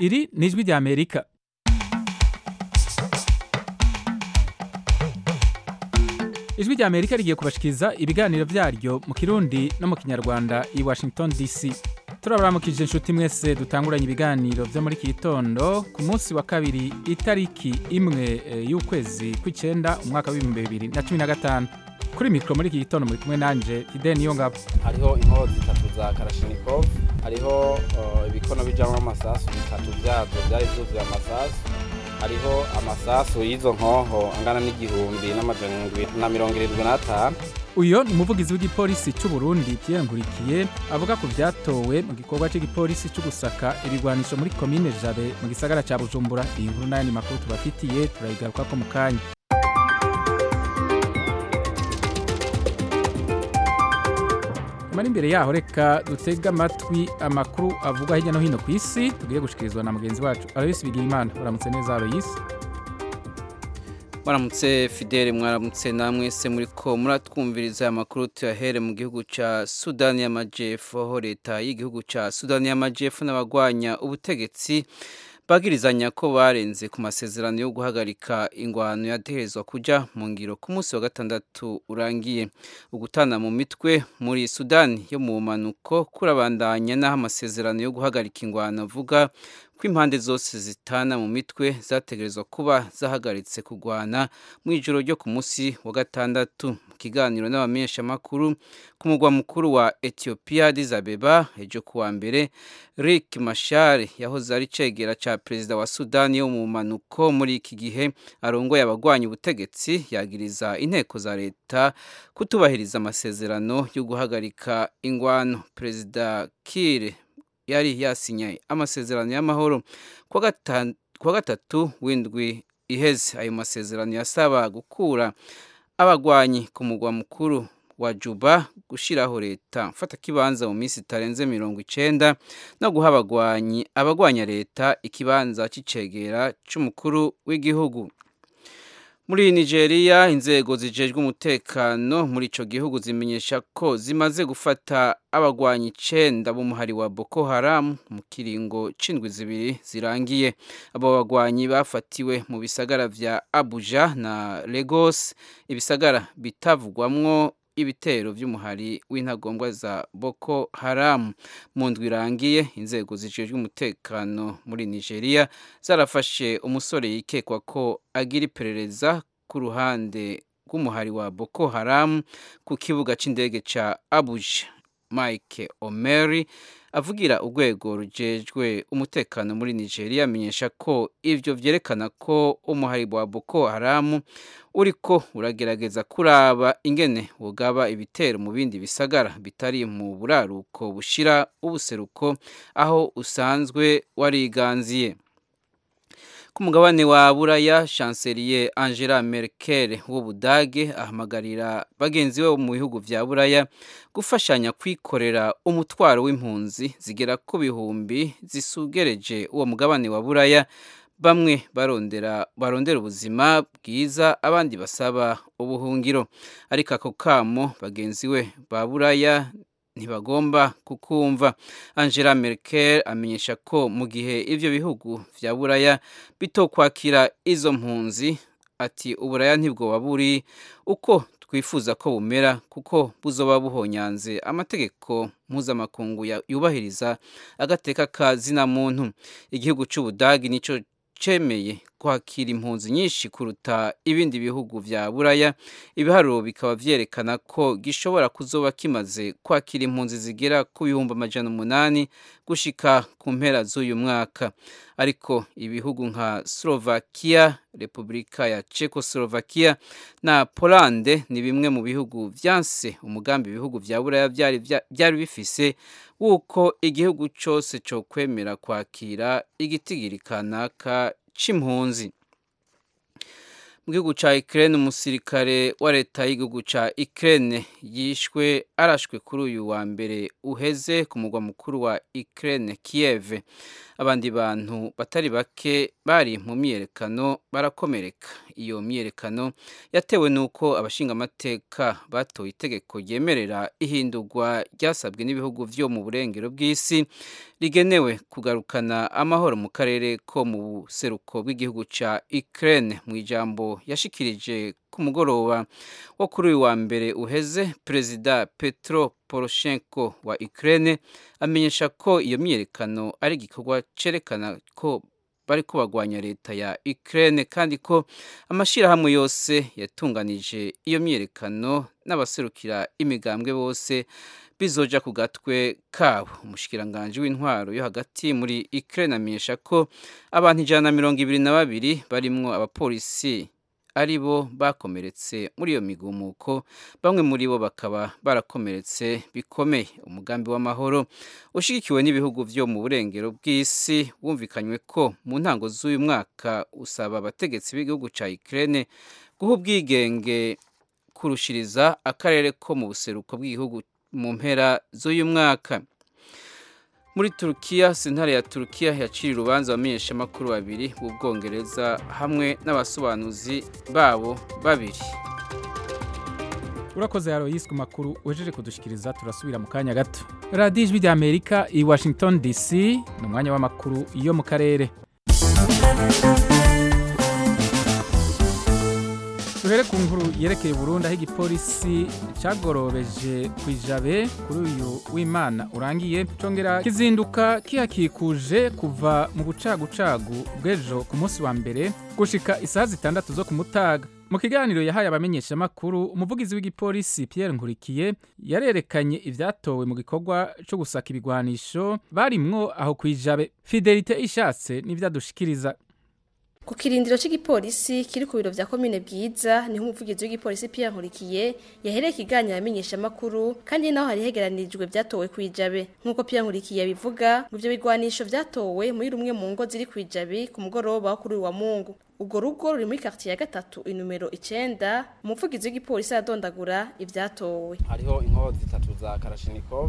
iri ni ijwi rya amerika ijwi rya amerika rigiye kubashikiriza ibiganiro byaryo mu kirundi no mu kinyarwanda i washington dc turabaramukije inshuti mwese dutanguranye ibiganiro byo muri iki gitondo ku munsi wa kabiri itariki imwe eh, y'ukwezi kw'icyenda umwaka w'ibihumbi bibiri na cumi na gatanu kuri mikoro muri iki gitondo muri kumwe nanje fidel niyo ngabo hariho inkoho zitatu za karashinikov hariho uh, ibikono bijamwo amasasu bitatu vyazo vyari vyuzuye amasasu hariho amasasu y'izo nkoho angana n'igihumbi n'amajana indwi na mirongo irindwi n'atanu uyo ni umuvugizi w'igipolisi cy'u Burundi Pierre Nkurikiye avuga ku byatowe mu gikorwa cy'igipolisi cyo gusaka ibigwanisho muri komine Jabe mu gisagara ca Bujumbura iyi nkuru n'ayandi makuru tubafitiye turayigarukako mu kanya mari imbere yaho reka dutege amatwi amakuru avugwa hirya no hino ku isi tugiye gushikirizwa na mugenzi wacu Aloysi Bigirimana uramutse neza Aloysi mwaramutse fidele mwaramutse namwe se muri ko muratwumviriza amakuru tuyahere mu gihugu cya sudani y'amajyepfo aho leta y'igihugu cya sudani y'amajyepfo n'abagwanya ubutegetsi bagirizanya ko barenze ku masezerano yo guhagarika ingwano yategerezwa kujya mu ngiro ku munsi wa gatandatu urangiye ugutana mu mitwe muri sudani yo mu mpanuko kurabandanya n'aho amasezerano yo guhagarika ingwano avuga ko impande zose zitana mu mitwe zategerezwa kuba zahagaritse kurwana mu ijoro ryo ku munsi wa gatandatu mu kiganiro n'abamenyeshamakuru ku mugwa mukuru wa etiyopiya dizabeba ejo kuwa mbere rick mashar yahoze ari cegera ca perezida wa sudani yo mu mpanuko muri iki gihe arongoye abagwanya ubutegetsi yagiriza inteko za leta kutubahiriza amasezerano yo guhagarika ingwano perezida kire yari yasinye amasezerano y'amahoro kuwa gatatu w'indwi iheze ayo masezerano yasaba gukura abagwanyi ku mugwa mukuru wa juba gushyiraho leta mfata kibanza mu minsi itarenze mirongo icenda no guha abagwanyi abagwanya leta ikibanza c'icegera c'umukuru w'igihugu muri nigeria inzego zijejwe umutekano muri ico gihugu zimenyesha ko zimaze gufata abagwanyi icenda b'umuhari wa boko haram mu kiringo c'indwi zibiri zirangiye abo bagwanyi bafatiwe mu bisagara vya abuja na lagos ibisagara bitavugwamwo ibitero by'umuhari w'intagombwa za boko haram mu ndwi irangiye inzego zijejwe umutekano muri nigeria zarafashe umusore yikekwa ko agira iperereza ku ruhande rw'umuhari wa boko haram ku kibuga c'indege ca abuja mike omeri avugira urwego rujejwe umutekano muri nigeria amenyesha ko ivyo vyerekana ko umuhari wa boko haram uriko uragerageza kuraba ingene wogaba ibitero mu bindi bisagara bitari mu buraruko bushira ubuseruko aho usanzwe wariganziye ku mugabane wa buraya chancelier angela merkel w'ubudage ahamagarira bagenzi be mu bihugu vya buraya gufashanya kwikorera umutwaro w'impunzi zigera ku bihumbi zisugereje uwo mugabane wa buraya bamwe barondera barondera ubuzima bwiza abandi basaba ubuhungiro ariko ako kamo bagenzi we ba buraya ntibagomba kukumva angela merkel amenyesha ko mu gihe ivyo bihugu vya buraya bitokwakira izo mpunzi ati uburaya ntibwoba buri uko twifuza ko bumera kuko buzoba buhonyanze amategeko mpuzamakungu yubahiriza agateka ka zina muntu igihugu c'ubudagi nico cemeye kwakira impunzi nyinshi kuruta ibindi bihugu vya buraya ibiharuro bikaba vyerekana ko gishobora kuzoba kimaze kwakira impunzi zigera ku bihumbi amajana umunani gushika ku mpera z'uyu mwaka ariko ibihugu nka slovakia repubulika ya czechoslovakia na polande ni bimwe mu bihugu vyanse umugambi ibihugu vya buraya vyari vyari bifise wuko igihugu cose co kwemera kwakira igitigiri kanaka c'impunzi mu gihugu ca Ukraine umusirikare wa leta y'igihugu ca Ukraine yishwe arashwe kuri uyu wa mbere uheze ku mugwa mukuru wa Ukraine Kiev abandi bantu batari bake bari mu myiyerekano barakomereka iyo myiyerekano yatewe n'uko abashingamateka batoye itegeko ryemerera ihindurwa ryasabwe n'ibihugu vyo mu burengero bw'isi rigenewe kugarukana amahoro mu karere ko mu buseruko bw'igihugu ca Ukraine mu ijambo yashikirije ku mugoroba wo kuri uyu wa mbere uheze perezida Petro Poroshenko wa Ukraine amenyesha ko iyo myiyerekano ari igikorwa cerekana ko bari kubagwanya leta ya Ukraine kandi ko amashirahamwe yose yatunganije iyo myiyerekano n'abaserukira imigambwe bose bizoja ku gatwe kabo umushikiranganje w'intwaro yo hagati muri Ukraine amenyesha ko abantu ijana na mirongo ibiri na babiri barimwo abapolisi ari bo bakomeretse muri iyo migumuko bamwe muri bo bakaba barakomeretse bikomeye umugambi w'amahoro ushigikiwe n'ibihugu vyo mu burengero bw'isi wumvikanywe ko mu ntango z'uyu mwaka usaba abategetsi b'igihugu ca Ukraine guha ubwigenge kurushiriza akarere ko mu buseruko bw'igihugu mu mpera z'uyu mwaka muri turukiya sentare ya turukiya yaciriye urubanza abamenyeshamakuru babiri b'ubwongereza hamwe n'abasobanuzi babo babiri urakoze yaroyisi ku makuru wejeje kudushikiriza turasubira mu kanya gato radiyo ijwi ry'amerika i washington dc ni umwanya w'amakuru yo mu karere duhere ku nkuru yerekeye Burundi aho igipolisi cyagorobeje ku ijabe kuri uyu w'imana urangiye congera kizinduka kihakikuje kuva mu bucagucagu bw'ejo ku munsi wa mbere gushika isaha zitandatu zo ku mutaga mu kiganiro yahaye abamenyeshamakuru umuvugizi w'igipolisi Pierre Nkurikiye yarerekanye ivyatowe mu gikorwa cyo gusaka ibigwanisho barimwo aho ku ijabe Fidelite ishatse n'ivyadushikiriza ku kirindiro cy'igipolisi kiri ku biro vya komine bwiza niho umuvugizi w'igipolisi Pierre Nkurikiye yahereye ikiganiro amenyesha makuru kandi naho hari hegeranirijwe vyatowe kwijabe nkuko Pierre Nkurikiye abivuga ngo ivyo bigwanisho vyatowe muri rumwe mu ngo ziri kwijabe ku mugoroba wo kuri wa Mungu ubwo rugo ruri muri quartier ya gatatu inomero icenda umuvugizi w'igipolisi aradondagura ivyatowe hariho inkoho zitatu za Kalashnikov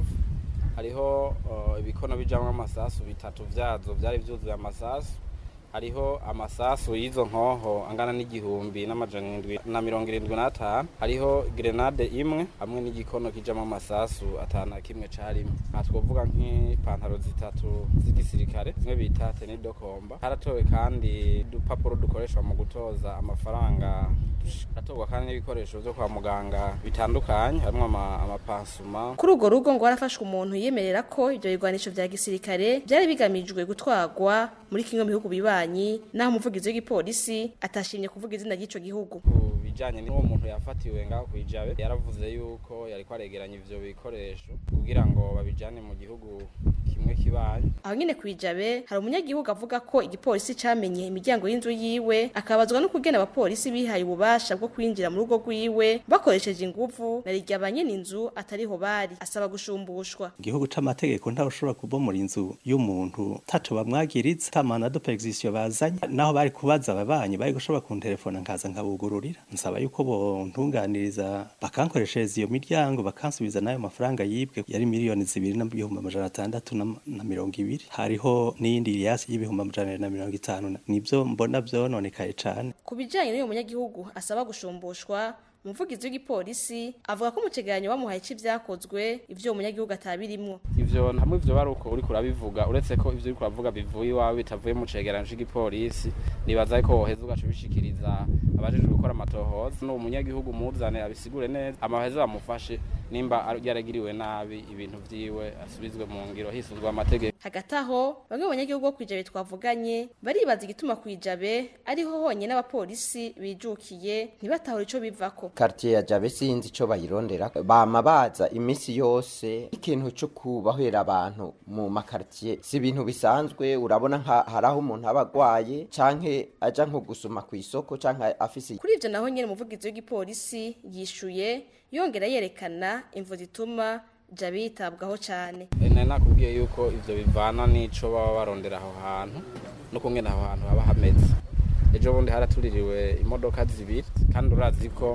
hariho uh, ibikono bijamwo amasasu bitatu vyazo vyari vyuzuye amasasu hariho amasasu y'izo nkoho angana n'igihumbi n'amajana indwi na mirongo irindwi n'atanu hariho grenade imwe hamwe n'igikono kijamo amasasu atanu kimwe carimwe aha twovuga nk'ipantaro zitatu z'igisirikare zimwe bita tenidokomba haratowe kandi udupapuro dukoreshwa mu gutoza amafaranga haratorwa kandi n'ibikoresho vyo kwa muganga bitandukanye harimwo amapansuma kuri urwo rugo ngo harafashwe umuntu yiyemerera ko ivyo bigwanisho vya gisirikare vyari bigamijwe gutwarwa muri kimwe mu bihugu bibanyi naho umuvugizi w'igipolisi atashimye kuvuga izina ry'ico gihugu ku bijanye n'uwo muntu yafatiwe ngaho kwijabe yaravuze yuko yariko aregeranya ivyo bikoresho kugira ngo babijane mu gihugu kimwe kibanyi aho nyene kwijabe hari umunyagihugu avuga ko igipolisi camenye imiryango y'inzu yiwe akabazwa no kugena abapolisi bihaye ububasha bwo kwinjira mu rugo rwiwe bakoresheje inguvu na rirya banyene inzu atariho bari asaba gushumbushwa igihugu c'amategeko ntawe ushobora kubomora inzu y'umuntu taco bamwagiriza tamana de perquisition bazanye naho bari kubaza ababanyi bari gushobora kunterefona nkaza nkabugururira nsaba yuko bontunganiriza bakankoreshereza iyo miryango bakansubiza n'ayo mafaranga yibwe yari miliyoni zibiri n'ibihumbi amajana atandatu na mirongo ibiri hariho n'iyindi yasi y'ibihumbi amajana na mirongo itanu nivyo mbona vyononekaye cane ku bijanye n'uyu munyagihugu asaba gushumbushwa umuvugizi w'igipolisi avuga ko mu kiganiro bamuhaye c'ivyakozwe ivyo uwo munyagihugu atabirimwo ivyo hamwe ivyo bari uko uriko urabivuga uretse ko ivyo uriko uravuga bivuye iwawe bitavuye mu cegeranyo c'igipolisi nibaza ko woheza ugaca ubishikiriza abajejwe gukora amatohoza n'uwo munyagihugu muzane abisigure neza amaheza bamufashe nimba yaragiriwe nabi ibintu vyiwe asubizwe mu ngiro hisunzwe amategeko hagati aho bamwe mu banyagihugu bo kwijabe twavuganye baribaza igituma kwijabe ariho honyine abapolisi bijukiye ntibatahure ico bivako quartier ya jabe sinzi ico bayirondera bama baza imisi yose ikintu cyo kubahera abantu mu makartier si ibintu bisanzwe urabona nka haraho umuntu abagwaye canke aja nko gusuma ku isoko canke afise kuri ivyo naho nyene umuvugizi w'igipolisi yishuye yongera yerekana imvu zituma jabe yitabwaho cane nari nakubwiye yuko ivyo bivana n'ico baba barondera aho hantu no kungena aho hantu haba hameze ejo bundi haratuririwe imodoka zibiri kandi urazi ko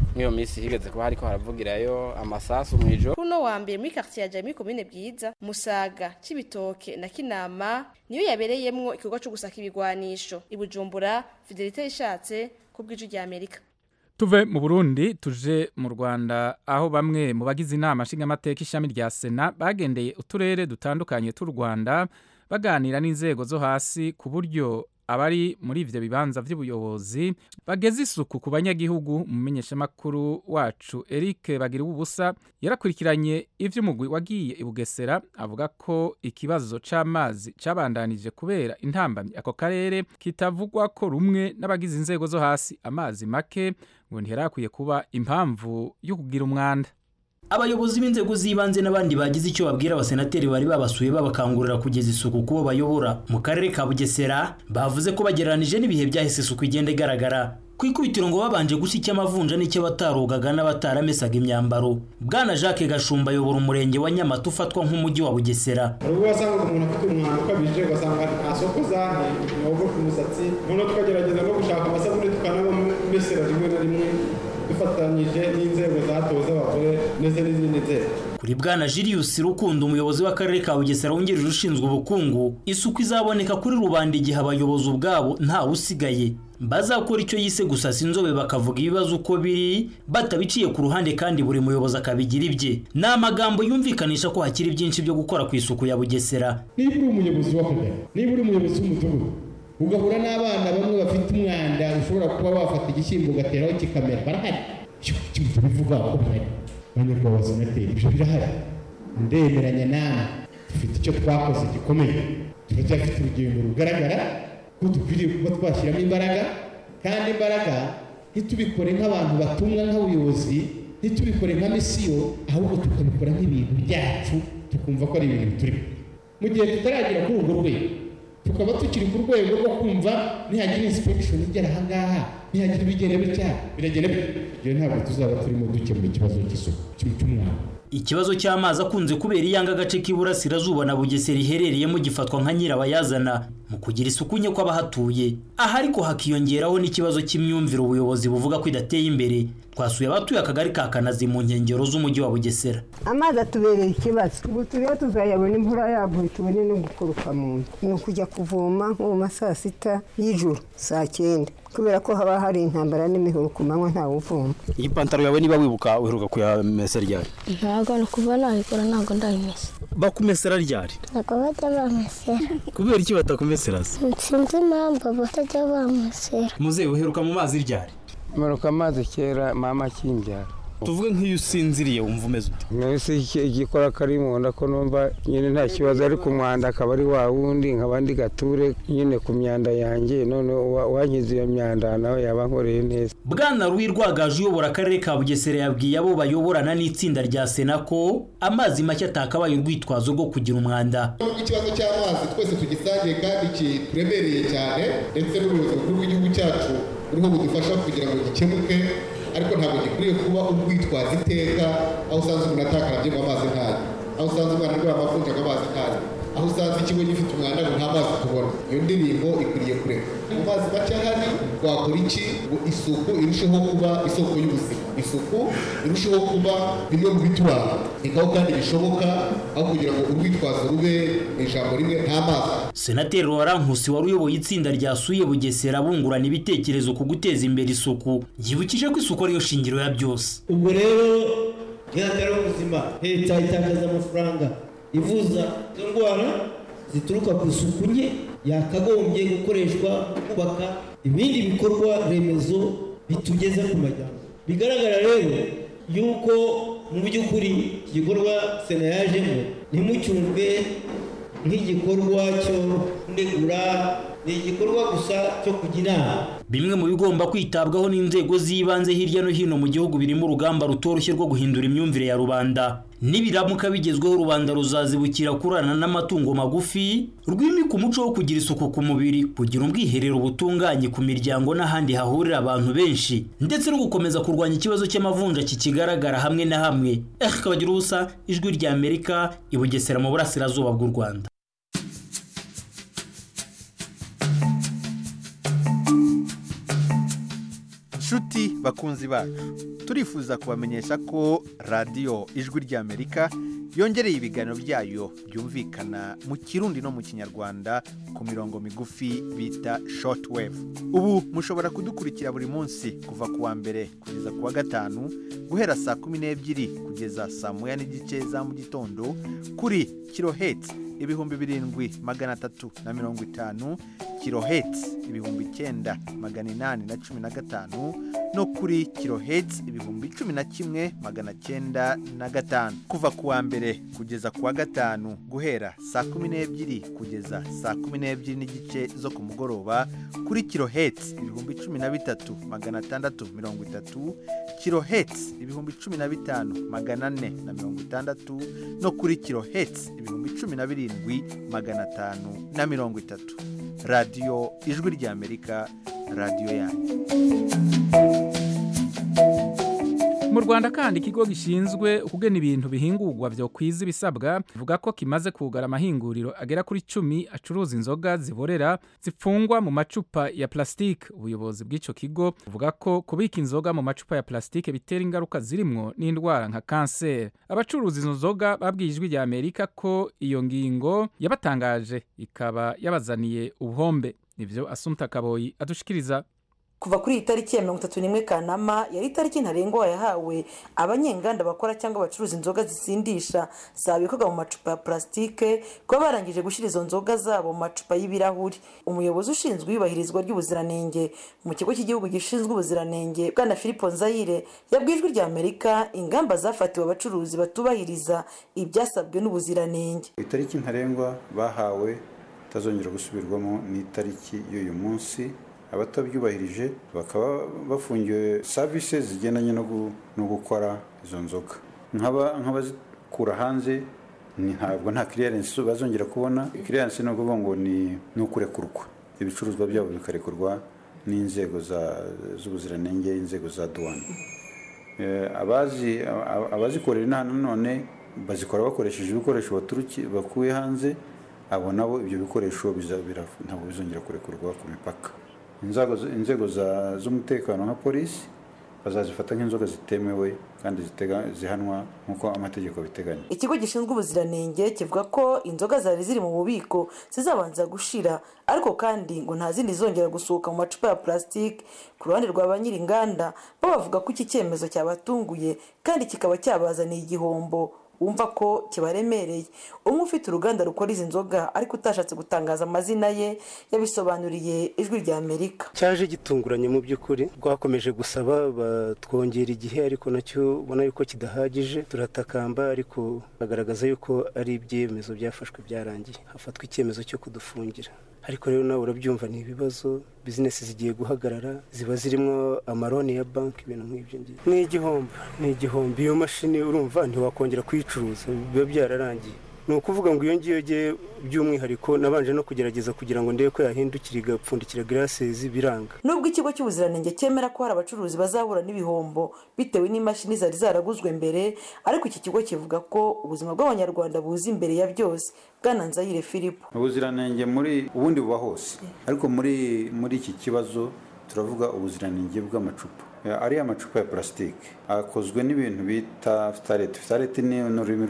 nk'iyo minsi higeze kuba hariko haravugirayo amasasu mw'ijoro kuno wa mbere muri quartier ya Jami komine bwiza Musaga Cibitoke na Kinama niyo yabereyemwo ikigo cyo gusaka ibigwanisho ibujumbura Fidelite ishatse kubw'iju rya Amerika tuve mu burundi tuje mu rwanda aho bamwe mu bagize inama nshingamateka ishami rya sena bagendeye uturere dutandukanye tw'u rwanda baganira n'inzego zo hasi ku buryo abari muri ivyo bibanza vy'ubuyobozi bageze isuku ku banyagihugu umumenyeshamakuru wacu Eric bagira ubusa yarakurikiranye ivy'umugwi wagiye i Bugesera avuga ko ikibazo c'amazi cabandanije kubera intambamyi ako karere kitavugwa ko rumwe n'abagize inzego zo hasi amazi make ngo ntiherakwiye kuba impamvu yo kugira umwanda abayobozi b'inzego z'ibanze n'abandi bagize icyo babwira abasenateri bari babasuye babakangurira kugeza isuku kubo bayobora mu karere ka bugesera bavuze ko bagereranije n'ibihe byahise isuku igenda igaragara ku ikubitiro ngo babanje gushya icy'amavunja n'icy'abatarugaga n'abatarameshaga imyambaro bwana jacques gashumba ayobora umurenge wa nyamata ufatwa nk'umujyi wa bugesera hari ubwo wasangaga umuntu afite umwanda ukabije ugasanga nta soko zane ntiwogo ku musatsi noneho tukagerageza no gushaka amasabune tukanabamesera rimwe na rimwe dufatanyije n'inzego zatowe z'abagore ndetse n'izindi nzego kuri bwana Julius Rukundo umuyobozi w'akarere ka Bugesera wungirije ushinzwe ubukungu isuku izaboneka kuri rubanda igihe abayobozi ubwabo ntawe usigaye bazakora icyo yise gusasa inzobe bakavuga ibibazo uko biri batabiciye ku ruhande kandi buri muyobozi akabigira ibye ni amagambo yumvikanisha ko hakiri byinshi byo gukora ku isuku ya Bugesera niba uri umuyobozi w'akagari niba uri umuyobozi w'umudugudu ugahura n'abana bamwe bafite umwanda ushobora kuba wafata igishyimbo ugateraho kikamera barahari icyo bivuga ko bihari abanyarwanda senateri ibyo birahari ndemeranya nawe dufite icyo twakoze gikomeye turacyafite urugendo rugaragara ko dukwiriye kuba twashyiramo imbaraga kandi imbaraga ntitubikore nk'abantu batumwa nk'abayobozi ntitubikore nka misiyo ahubwo tukabikora nk'ibintu byacu tukumva ko ari ibintu biturimo mu gihe tutaragera kuri urwo rwego tukaba tukiri ku rwego rwo kumva nihagira insipegishoni igera ahangaha nihagira ibigenda bitya biragenda ibyo ntabwo tuzaba turimo dukemura ikibazo cy'isuku cy'umwanda ikibazo cy'amazi akunze kubera iyanga agace k'iburasirazuba na bugesera iherereyemo gifatwa nka nyirabayazana mu kugira isuku nke kw'abahatuye aha ariko hakiyongeraho n'ikibazo cy'imyumvire ubuyobozi buvuga ko idateye imbere twasuye abatuye akagari ka kanazi mu nkengero z'umujyi wa bugesera amazi atubereye ikibazo ubu turiho tuzayabona imvura yaguye tubone no gukoroka mu nzu ni ukujya kuvoma nko mu ma saa sita y'ijoro saa cyenda kubera ko haba hari intambara n'imihoro ku manywa ntawe uvoma iyi pantaro yawe niba wibuka uheruka kuyamesa ryari ntabwo ni kuva nayikora ntabwo ndayimesa bakumesera ryari ntabwo bajya bamesera kubera iki batakumesera se sinzi impamvu batajya bamesera muzehe uheruka mu mazi ryari manuka amazi kera mama akinbyara tuvuge nk'iyo usinziriye wumva umeze ute mwese igikora kari mu nda ko numva nyine nta kibazo ariko umwanda akaba ari wa wundi nk'abandi gature nyine ku myanda yanjye none wankiza iyo myanda nawe yaba nkoreye neza bwana ruhi rwagaje uyobora akarere ka bugesera yabwiye abo bayoborana n'itsinda rya sena ko amazi make atakabaye urwitwazo rwo kugira umwanda ikibazo cy'amazi twese tugisangiye kandi kituremereye cyane ndetse n'ubuyobozi bukuru bw'igihugu cyacu buriho budufasha kugira ngo gikemuke ariko ntabwo gikwiriye kuba urwitwaza iteka aho usanze umuntu atakarabye ngo amazi ntayo aho usanze umwana arwaye amavunja ngo amazi ntayo aho usanze ikigo gifite umwanda ngo nta mazi tubona iyo ndirimbo ikwiriye kureka mu mazi make ahari wakora iki ngo isuku irusheho kuba isoko y'ubuzima isuku irusheho kuba bimwe mu bituranga nikaho kandi bishoboka aho kugira ngo urwitwazo rube mu ijambo rimwe nta mazi senateri warankusi wari uyoboye itsinda ryasuye bugesera bungurana ibitekerezo ku guteza imbere isuku yibukije ko isuku ariyo shingiro ya byose ubwo rero ntihagire ubuzima leta itakaza amafaranga ivuza izo ndwara zituruka ku isuku nke yakagombye gukoreshwa kubaka ibindi bikorwa remezo bitugeza ku majyambere bigaragara rero yuko mu by'ukuri iki gikorwa sena yajemo ntimucyumve nk'igikorwa cyo kunegura ni igikorwa gusa cyo kujya inama bimwe mu bigomba kwitabwaho n'inzego z'ibanze hirya no hino mu gihugu birimo urugamba rutoroshye rwo guhindura imyumvire ya rubanda nibiramuka bigezweho rubanda ruzazibukira kurana n'amatungo magufi rwimika umuco wo kugira isuku ku mubiri kugira ubwiherero butunganye ku miryango n'ahandi hahurira abantu benshi ndetse no gukomeza kurwanya ikibazo cy'amavunja kikigaragara hamwe na hamwe eh kabagira ubusa ijwi rya amerika i bugesera mu burasirazuba bw'u rwanda nshuti bakunzi bacu turifuza kubamenyesha ko radiyo ijwi ry'amerika yongereye ibiganiro byayo byumvikana mu kirundi no mu kinyarwanda ku mirongo migufi bita shortwave ubu mushobora kudukurikira buri munsi kuva ku wa mbere kugeza ku wa gatanu guhera saa kumi n'ebyiri kugeza saa moya n'igice za mu gitondo kuri kiloheti ibihumbi birindwi magana atatu na mirongo itanu kiloheti ibihumbi icyenda magana inani na cumi na gatanu no kuri kiloheti ibihumbi cumi na kimwe magana cyenda na gatanu kuva ku wa mbere kugeza ku wa gatanu guhera saa kumi n'ebyiri kugeza saa kumi n'ebyiri n'igice zo ku mugoroba kuri kiloheti ibihumbi cumi na bitatu magana atandatu mirongo itatu kiloheti ibihumbi cumi na bitanu magana ane na mirongo itandatu no kuri kiloheti ibihumbi cumi na birindwi magana atanu na mirongo itatu radiyo ijwi ry'amerika radiyo yanyu mu rwanda kandi ikigo gishinzwe ukugena ibintu bihingurwa byo kwiza ibisabwa bivuga ko kimaze kugara amahinguriro agera kuri cumi acuruza inzoga ziborera zipfungwa mu macupa ya plastique ubuyobozi bw'icyo kigo buvuga ko kubika inzoga mu macupa ya plastique bitera ingaruka zirimwo n'indwara nka kanseri abacuruza izo nzoga babwiye ijwi rya amerika ko iyo ngingo yabatangaje ikaba yabazaniye ubuhombe nivyo asumta kaboyi adushikiriza kuva kuri iyi tariki ya mirongo itatu n'imwe kanama yari itariki ntarengwa yahawe abanyenganda bakora cyangwa bacuruza inzoga zisindisha zabikorwa mu macupa ya plastique kuba barangije gushyira izo nzoga zabo mu macupa y'ibirahuri umuyobozi ushinzwe iyubahirizwa ry'ubuziranenge mu kigo cy'igihugu gishinzwe ubuziranenge bwana philippe nzayire yabwiye ijwi rya amerika ingamba zafatiwe abacuruzi batubahiriza ibyasabwe n'ubuziranenge itariki ntarengwa bahawe itazongera gusubirwamo ni itariki y'uyu munsi abatabyubahirije bakaba bafungiwe savisi zigendanye no gukora izo nzoga nk'abazikura hanze ntabwo nta kiriyarensi bazongera kubona kiriyarensi ni ukuvuga ngo ni ukurekurwa ibicuruzwa byabo bikarekurwa n'inzego z'ubuziranenge inzego za duwani abazikorera inaha nanone bazikora bakoresheje ibikoresho bakuye hanze abo nabo ibyo bikoresho ntabwo bizongera kurekurwa ku mipaka inzego z'umutekano nka polisi bazazifata nk'inzoga zitemewe kandi zihanwa nk'uko amategeko abiteganya ikigo gishinzwe ubuziranenge kivuga ko inzoga zari ziri mu bubiko zizabanza gushira ariko kandi ngo nta zindi zongera gusohoka mu macupa ya plastique ku ruhande rwa ba nyir'inganda bo bavuga ko iki cyemezo cyabatunguye kandi kikaba cyabazaniye igihombo wumva ko kibaremereye umwe ufite uruganda rukora izi nzoga ariko utashatse gutangaza amazina ye yabisobanuriye ijwi rya amerika cyaje gitunguranye mu by'ukuri rwakomeje gusaba batwongera igihe ariko nacyo ubona yuko kidahagije turatakamba ariko bagaragaza yuko ari ibyemezo byafashwe byarangiye hafatwa icyemezo cyo kudufungira ariko rero nawe urabyumva ni ibibazo bizinesi zigiye guhagarara ziba zirimo amaroni ya banki ibintu nk'ibyo ngibyo ni igihombo ni igihombo iyo mashini urumva ntiwakongera kuyicuruza biba byararangiye ni ukuvuga ngo iyo ngiyo ngiye by'umwihariko nabanje no kugerageza kugira ngo ndebe ko yahindukira igapfundikira girasezi biranga nubwo ikigo cy'ubuziranenge cyemera ko hari abacuruzi bazahura n'ibihombo bitewe n'imashini zari zaraguzwe mbere ariko iki kigo kivuga ko ubuzima bw'abanyarwanda buza imbere ya byose bwana nzayire filipo ubuziranenge muri ubundi buba hose ariko muri muri iki kibazo turavuga ubuziranenge bw'amacupa ariya macupa ya purasitike akozwe n'ibintu bita fitarete fitarete ni ururimi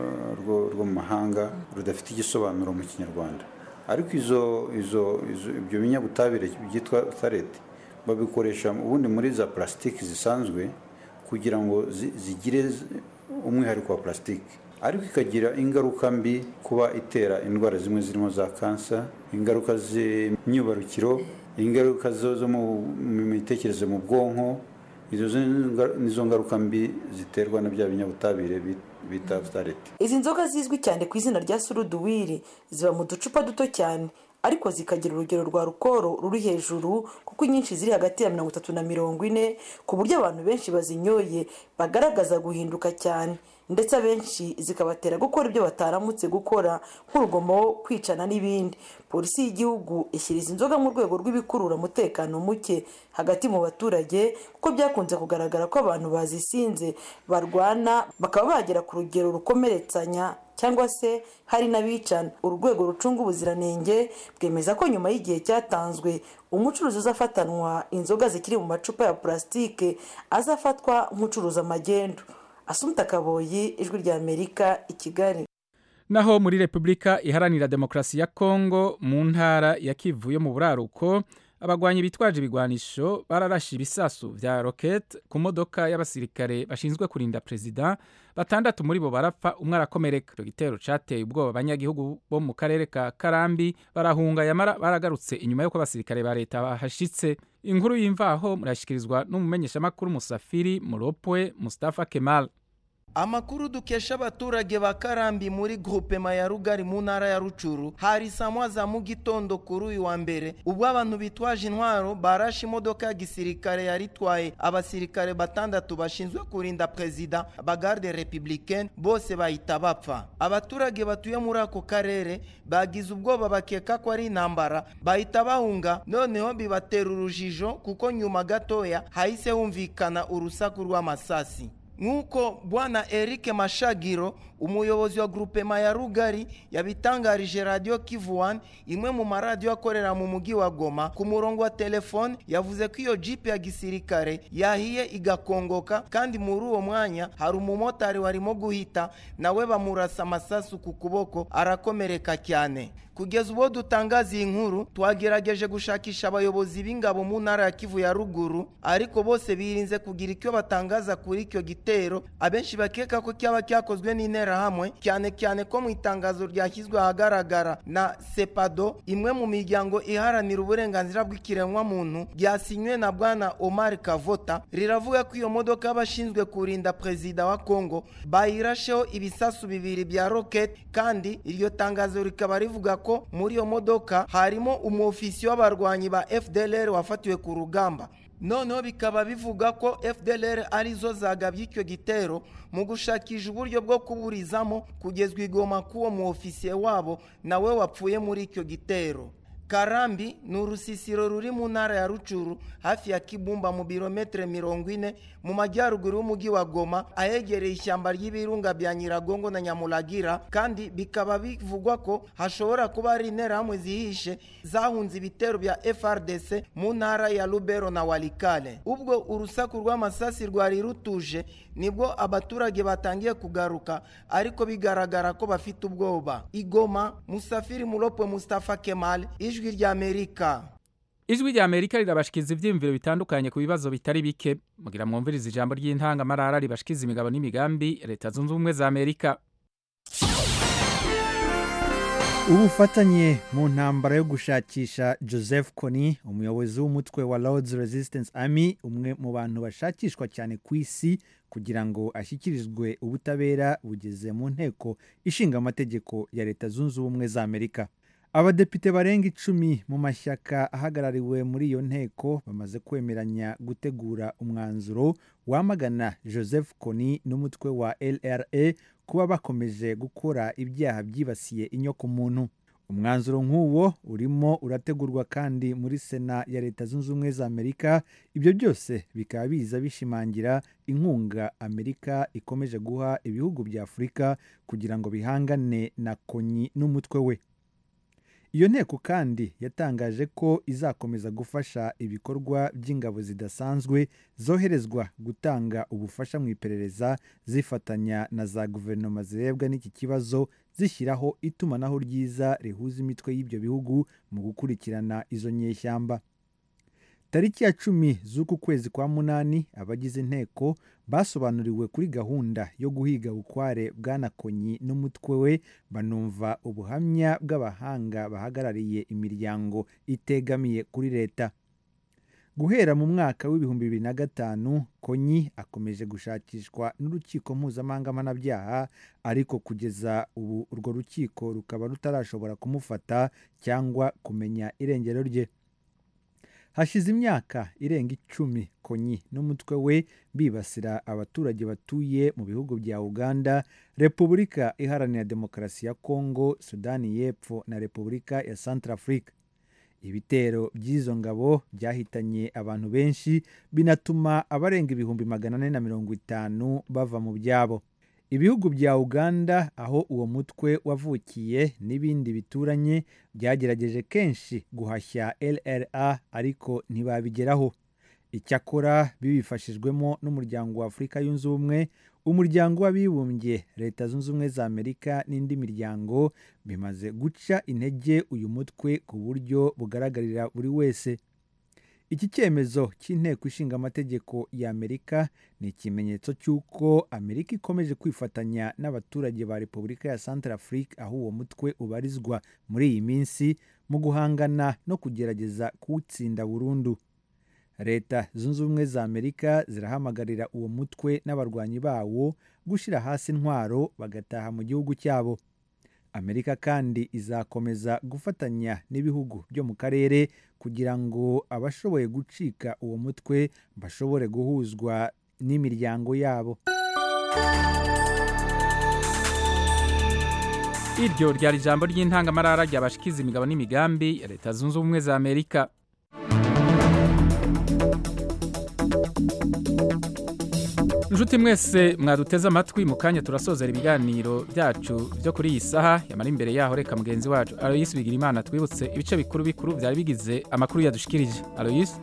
rwo mu mahanga rudafite igisobanuro mu kinyarwanda ariko izo izo ibyo binyabutabire byitwa fitarete babikoresha ubundi muri za purasitike zisanzwe kugira ngo zigire umwihariko wa purasitike ariko ikagira ingaruka mbi kuba itera indwara zimwe zirimo za kansa ingaruka z'imyibarukiro ingaruka zo mu mitekerereze mu bwonko izo nizo ngaruka mbi ziterwa na bya binyabutabire bita fitarete izi nzoga zizwi cyane ku izina rya suruduwiri ziba mu ducupa duto cyane ariko zikagira urugero rwa rukoro ruri hejuru kuko inyinshi ziri hagati ya mirongo itatu na mirongo ine ku buryo abantu benshi bazinyoye bagaragaza guhinduka cyane ndetse abenshi zikabatera gukora ibyo bataramutse gukora nk'urugomo kwicana n'ibindi polisi y'igihugu ishyira izi nzoga mu rwego rw'ibikurura umutekano muke hagati mu baturage kuko byakunze kugaragara ko abantu bazisinze barwana bakaba bagera ku rugero rukomeretsanya cyangwa se hari n'abicana uru rwego rucunga ubuziranenge bwemeza ko nyuma y'igihe cyatanzwe umucuruzi uzafatanwa inzoga zikiri mu macupa ya purasitike azafatwa nk'ucuruza amagendu asumta kaboyi ijwi rya amerika i kigali naho muri repubulika iharanira demokarasi ya kongo mu ntara ya kivu yo mu buraruko abagwanyi bitwaje ibigwanisho bararashe ibisasu vya rokete ku modoka y'abasirikare bashinzwe kurinda perezida batandatu muri bo barapfa umwe arakomereka icyo gitero cateye ubwoba abanyagihugu bo mu karere ka karambi barahunga yamara baragarutse inyuma y'uko abasirikare ba leta bahashitse inkuru y'imvaho murashyikirizwa n'umumenyeshamakuru musafiri muropwe mustafa kemal amakuru dukesha abaturage ba karambi muri groupema ya rugari mu ntara ya rucuru hari saa moya za mu gitondo kuri uyu wa mbere ubwo abantu bitwaje intwaro barashe imodoka ya gisirikare yari itwaye abasirikare batandatu bashinzwe kurinda perezida bagarde republicaine bose bahita bapfa abaturage batuye muri ako karere bagize ubwoba bakeka ko ari intambara bahita bahunga noneho bibatera urujijo kuko nyuma gatoya hahise humvikana urusaku rw'amasasi nk'uko bwana eric mashagiro umuyobozi wa grupema ya rugari yabitangarije radiyo kivu wani imwe mu maradiyo akorera mu mujyi wa goma ku murongo wa telefone yavuze ko iyo jipe ya gisirikare yahiye igakongoka kandi muri uwo mwanya hari umumotari warimo guhita nawe bamurasa amasasu ku kuboko arakomereka cyane kugeza ubwo dutangaza iyi nkuru twagerageje gushakisha abayobozi b'ingabo mu ntara ya kivu ya ruguru ariko bose birinze kugira icyo batangaza kuri icyo gitero abenshi bakeka ko cyaba cyakozwe n'interahamwe cyane cyane ko mu itangazo ryashyizwe ahagaragara na sepado imwe mu miryango iharanira uburenganzira bw'ikiremwamuntu ryasinywe na bwana omar kavota riravuga ko iyo modoka y'abashinzwe kurinda perezida wa kongo bayirasheho ibisasu bibiri bya roketi kandi iryo tangazo rikaba rivuga ko muri iyo modoka harimo umwofisiye w'abarwanyi ba fdlr wafatiwe ku rugamba noneho bikaba bivuga ko fdlr arizo zagabye icyo gitero mu gushakisha uburyo bwo kuburizamo kugezwa igoma k'uwo mu ofisiye wabo nawe wapfuye muri icyo gitero karambi ni urusisiro ruri mu ntara ya rucuru hafi ya kibumba mu birometero mirongo ine mu majyaruguru y'umujyi wa goma ahegereye ishyamba ry'ibirunga bya nyiragongo na nyamuragira kandi bikaba bivugwa ko hashobora kuba hari interahamwe zihishe zahunze ibitero bya frdc mu ntara ya rubero na walikale ubwo urusaku rw'amasasi rwari rutuje nibwo abaturage batangiye kugaruka ariko bigaragara ko bafite ubwoba igoma musafiri muropwe mustafa kemal ijwi ry'amerika ijwi rya amerika rirabashikiza ibyiyumviro bitandukanye ku bibazo bitari bike mugira mwumviriza ijambo ry'intangamarara ribashikiza imigabo n'imigambi leta zunze ubumwe za amerika ubufatanye mu ntambara yo gushakisha joseph kony umuyobozi w'umutwe wa lords resistance army umwe mu bantu bashakishwa cyane ku isi kugira ngo ashyikirizwe ubutabera bugeze mu nteko ishinga amategeko ya leta zunze ubumwe za amerika abadepite barenga icumi mu mashyaka ahagarariwe muri iyo nteko bamaze kwemeranya gutegura umwanzuro wamagana joseph kony n'umutwe wa lra kuba bakomeje gukora ibyaha byibasiye inyokomuntu umwanzuro nk'uwo urimo urategurwa kandi muri sena ya leta zunze ubumwe za amerika ibyo byose bikaba biza bishimangira inkunga amerika ikomeje guha ibihugu bya afurika kugira ngo bihangane na konyi n'umutwe we iyo nteko kandi yatangaje ko izakomeza gufasha ibikorwa by'ingabo zidasanzwe zoherezwa gutanga ubufasha mu iperereza zifatanya na za guverinoma zirebwa n'iki kibazo zishyiraho itumanaho ryiza rihuza imitwe y'ibyo bihugu mu gukurikirana izo nyeshyamba tariki ya cumi z'uku kwezi kwa munani abagize inteko basobanuriwe kuri gahunda yo guhiga bukware bwanakonyi n'umutwe we banumva ubuhamya bw'abahanga bahagarariye imiryango itegamiye kuri leta guhera mu mwaka w'ibihumbi bibiri na gatanu konyi akomeje gushakishwa n'urukiko mpuzamahanga mpanabyaha ariko kugeza ubu urwo rukiko rukaba rutarashobora kumufata cyangwa kumenya irengero rye hashize imyaka irenga icumi konyi n'umutwe we bibasira abaturage batuye mu bihugu bya uganda repubulika iharanira demokarasi ya kongo sudani y'epfo na repubulika ya centrafrique ibitero by'izo ngabo byahitanye abantu benshi binatuma abarenga ibihumbi magana ane na mirongo itanu bava mu byabo ibihugu bya uganda aho uwo mutwe wavukiye n'ibindi bituranye byagerageje kenshi guhashya lra ariko ntibabigeraho icyakora bibifashijwemo n'umuryango wa afurika yunze ubumwe umuryango w'abibumbye leta zunze ubumwe za amerika n'indi miryango bimaze guca intege uyu mutwe ku buryo bugaragarira buri wese iki cyemezo cy'inteko ishinga amategeko ya amerika ni ikimenyetso cy'uko amerika ikomeje kwifatanya n'abaturage ba repubulika ya central afrique aho uwo mutwe ubarizwa muri iyi minsi mu guhangana no kugerageza kuwutsinda burundu leta zunze ubumwe za amerika zirahamagarira uwo mutwe n'abarwanyi bawo gushyira hasi intwaro bagataha mu gihugu cyabo amerika kandi izakomeza gufatanya n'ibihugu byo mu karere kugira ngo abashoboye gucika uwo mutwe bashobore guhuzwa n'imiryango yabo iryo ryari ijambo ry'intangamarara ryabashikiza imigabo n'imigambi ya leta zunze ubumwe za amerika inshuti mwese mwaduteze amatwi mu kanya turasozera ibiganiro byacu byo kuri iyi saha yamara imbere yaho reka mugenzi wacu aloyisi bigira imana twibutse ibice bikuru bikuru byari bigize amakuru yadushikirije aloyisi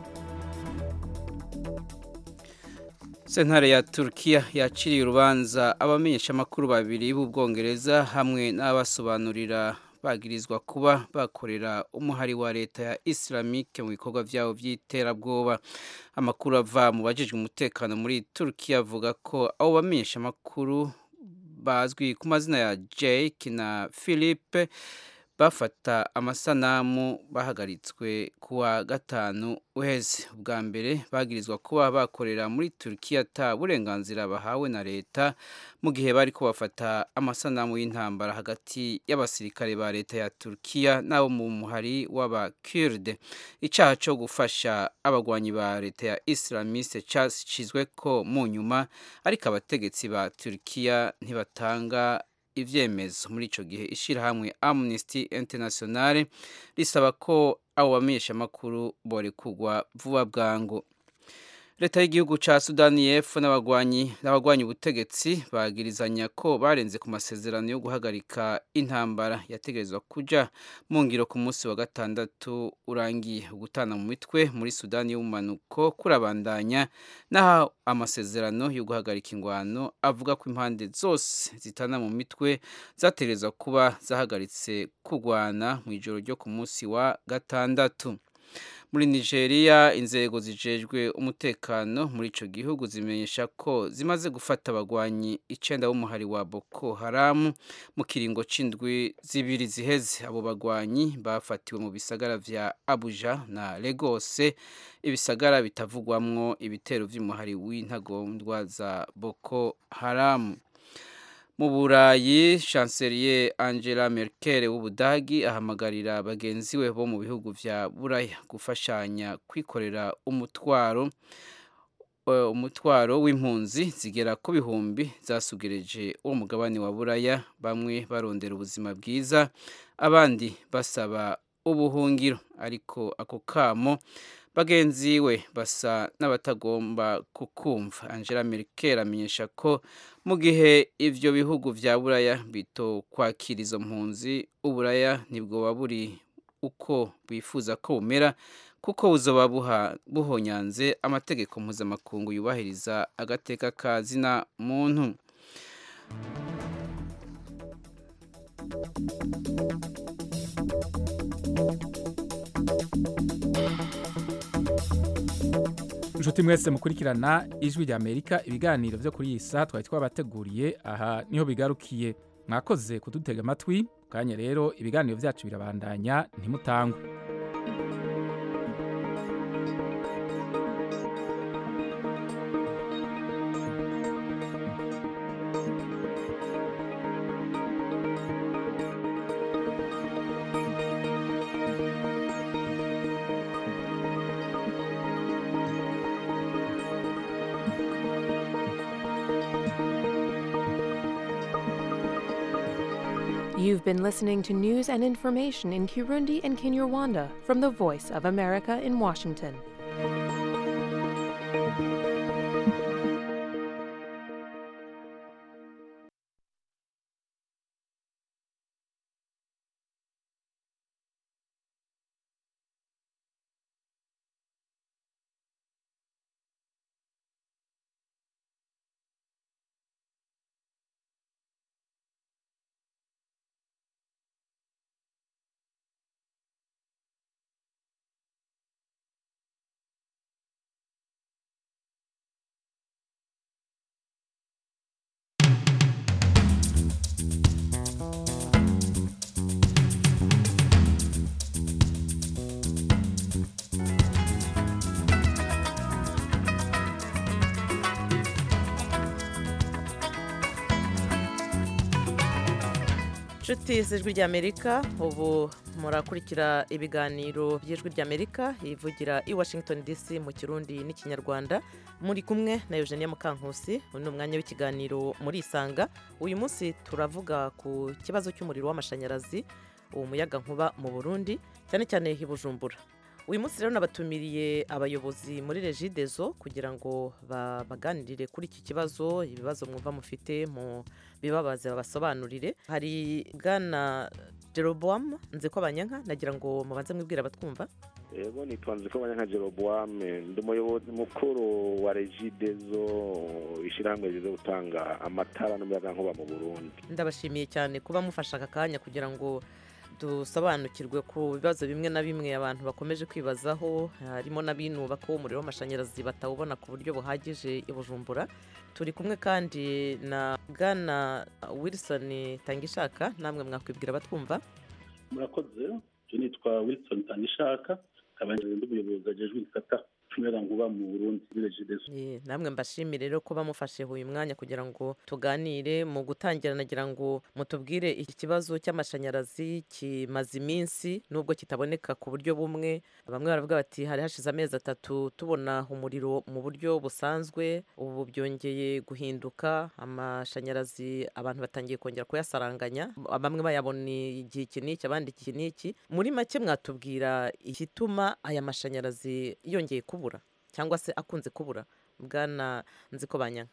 sentare ya turukiya yaciriye urubanza abamenyeshamakuru babiri b'ubwongereza hamwe n'abasobanurira bagirizwa kuba bakorera umuhari wa leta ya isilamike mu bikorwa byabo by'iterabwoba amakuru ava mu bajejwe umutekano muri turukiya avuga ko abo bamenyeshamakuru bazwi ku mazina ya jake na philippe bafata amasanamu bahagaritswe kuwa gatanu uheze ubwa mbere bagirizwa kuba bakorera muri turukiya ata burenganzira bahawe na leta mu gihe bari ko bafata amasanamu y'intambara hagati y'abasirikare ba leta ya turukiya n'abo mu muhari w'abakirde icyaha cyo gufasha abagwanyi ba leta ya islamiste cyashyizwe ko mu nyuma ariko abategetsi ba turukiya ntibatanga ibyemezo muri icyo gihe ishyirahamwe amnesty international risaba ko abo bamenyeshamakuru borekugwa vuba bwangu leta y'igihugu cya sudani y'epfo n'abagwanyi n'abagwanyi ubutegetsi bagirizanya ko barenze ku masezerano yo guhagarika intambara yategerezwa kujya mu ngiro ku munsi wa gatandatu urangiye gutana mu mitwe muri sudani y'ubumanuko kurabandanya n'aho amasezerano yo guhagarika ingwano avuga ko impande zose zitana mu mitwe zategerezwa kuba zahagaritse kugwana mu ijoro ryo ku munsi wa gatandatu muri nigeria inzego zijejwe umutekano muri icyo gihugu zimenyesha ko zimaze gufata abagwanyi icyenda b'umuhari wa boko haramu mu kiringo c'indwi zibiri ziheze abo bagwanyi bafatiwe mu bisagara vya abuja na legose ibisagara bitavugwamwo ibitero vy'umuhari w'intagondwa za boko haramu mu burayi chancelier angela merkel w'ubudagi ahamagarira bagenzi we bo mu bihugu vya buraya gufashanya kwikorera umutwaro umutwaro w'impunzi zigera ku bihumbi zasugereje uwo mugabane wa buraya bamwe barondera ubuzima bwiza abandi basaba ubuhungiro ariko ako kamo bagenzi we basa n'abatagomba kukumva angela merkel amenyesha ko mu gihe ibyo bihugu bya buraya bito kwakira izo mpunzi uburaya ntibwoba buri uko bifuza ko bumera kuko buzoba buhonyanze amategeko mpuzamakungu yubahiriza agateka ka zina muntu inshuti mwese mukurikirana ijwi rya amerika ibiganiro byo kuri iyi saha twari twabateguriye aha niho bigarukiye mwakoze kudutega amatwi kanya rero ibiganiro byacu birabandanya ntimutangwe You've been listening to news and information in Kirundi and Kinyarwanda from the Voice of America in Washington. inshuti z'ijwi ry'amerika ubu murakurikira ibiganiro by'ijwi ry'amerika ivugira i washington dc mu kirundi n'ikinyarwanda muri kumwe na eugenia mukankusi uyu ni umwanya w'ikiganiro muri isanga uyu munsi turavuga ku kibazo cy'umuriro w'amashanyarazi uwo muyaga nkuba mu burundi cyane cyane i bujumbura uyu munsi rero nabatumiriye abayobozi muri regidezo kugira ngo baganirire kuri iki kibazo ibibazo mwumva mufite mu bibabaze babasobanurire hari bwana jeroboam nzi ko abanyanka nagira ngo mubanze mwibwira abatwumva yego nitwa nzi ko abanyanka jeroboam ndi umuyobozi mukuru wa regidezo ishyirahamwe rizo gutanga amatara n'umuyagankuba mu burundi ndabashimiye cyane kuba mufashe aka kanya kugira ngo dusobanukirwe ku bibazo bimwe na bimwe abantu bakomeje kwibazaho harimo n'abinuba ko umuriro w'amashanyarazi batawubona ku buryo buhagije i bujumbura turi kumwe kandi na bwana wilson tangishaka namwe mwakwibwira batwumva murakoze icyo nitwa wilson tangishaka nkaba ndi umuyobozi agejwe igisata nkuba mu burundi muri regidezo namwe mbashimire rero kuba mufashe uyu mwanya kugira ngo tuganire mu gutangira nagira ngo mutubwire iki kibazo cy'amashanyarazi kimaze iminsi nubwo kitaboneka ku buryo bumwe bamwe baravuga bati hari hashize amezi atatu tubona umuriro mu buryo busanzwe ubu byongeye guhinduka amashanyarazi abantu batangiye kongera kuyasaranganya bamwe bayabona igihe iki n'iki abandi iki n'iki muri make mwatubwira igituma aya mashanyarazi yongeye kubura cyangwa se akunze kubura bwana nziko banyanka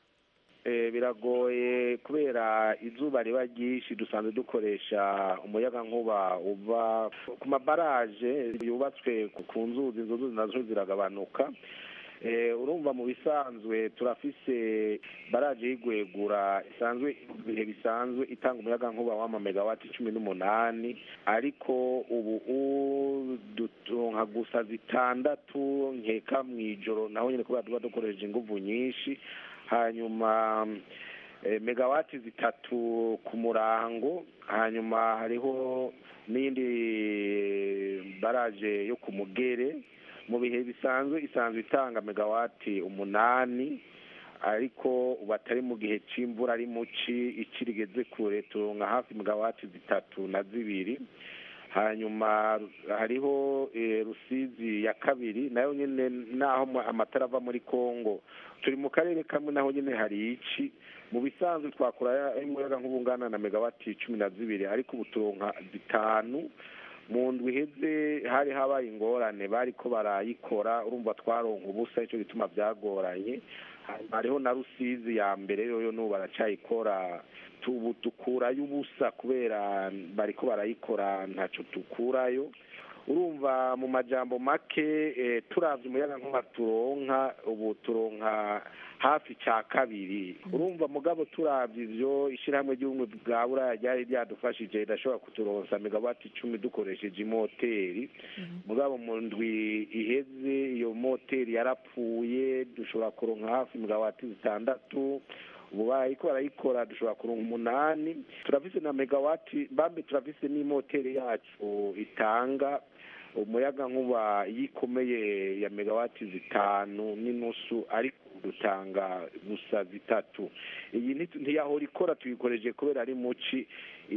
biragoye kubera izuba riba ryinshi dusanzwe dukoresha umuyaga nkuba uva ku mabaraje yubatswe ku nzuzi izo nzuzi nazo ziragabanuka urumva mu bisanzwe turafise baraje y'igwegura isanzwe ibihe bisanzwe itanga umuyaga nkuba w'ama megawati cumi n'umunani ariko ubu dutonka gusa zitandatu nkeka mu ijoro naho nyine kubera tuba dukoresheje inguvu nyinshi hanyuma megawati zitatu ku murango hanyuma hariho n'indi baraje yo ku mugere mu bihe bisanzwe isanzwe itanga megawati umunani ariko ubu atari mu gihe cy'imvura ari muci ikirigeze kure turonka hafi megawati zitatu na zibiri hanyuma hariho rusizi ya kabiri nayo nyine naho amatara ava muri congo turi mu karere kamwe naho nyine hari iki mu bisanzwe twakora umuyaga nk'ubungana na megawati cumi na zibiri ariko ubu turonka zitanu mu ndwi iheze hari habaye ingorane bari ko barayikora urumva twaronka ubusa nicyo gituma byagoranye hariho na rusizi ya mbere yoyo n'ubu baracyayikora ubu dukurayo ubusa kubera bari ko barayikora ntacyo dukurayo urumva mu majambo make turabye umuyaga nkuba turonka ubu turonka hafi cya kabiri urumva mugabo turabye ibyo ishyirahamwe ry'ubumwe bwa buraya ryari ryadufashije ridashobora kuturonsa megawati icumi dukoresheje imoteri mugabo mu ndwi iheze iyo moteri yarapfuye dushobora kuronka hafi megawati zitandatu ubu barayiko barayikora dushobora kuronka umunani turafise na megawati bambe turafise n'imoteri yacu itanga umuyaga nkuba iyo ikomeye ya megawati zitanu n'inusu ariko dutanga gusa zitatu iyi ntiyahora ikora tuyikoreje kubera ari muci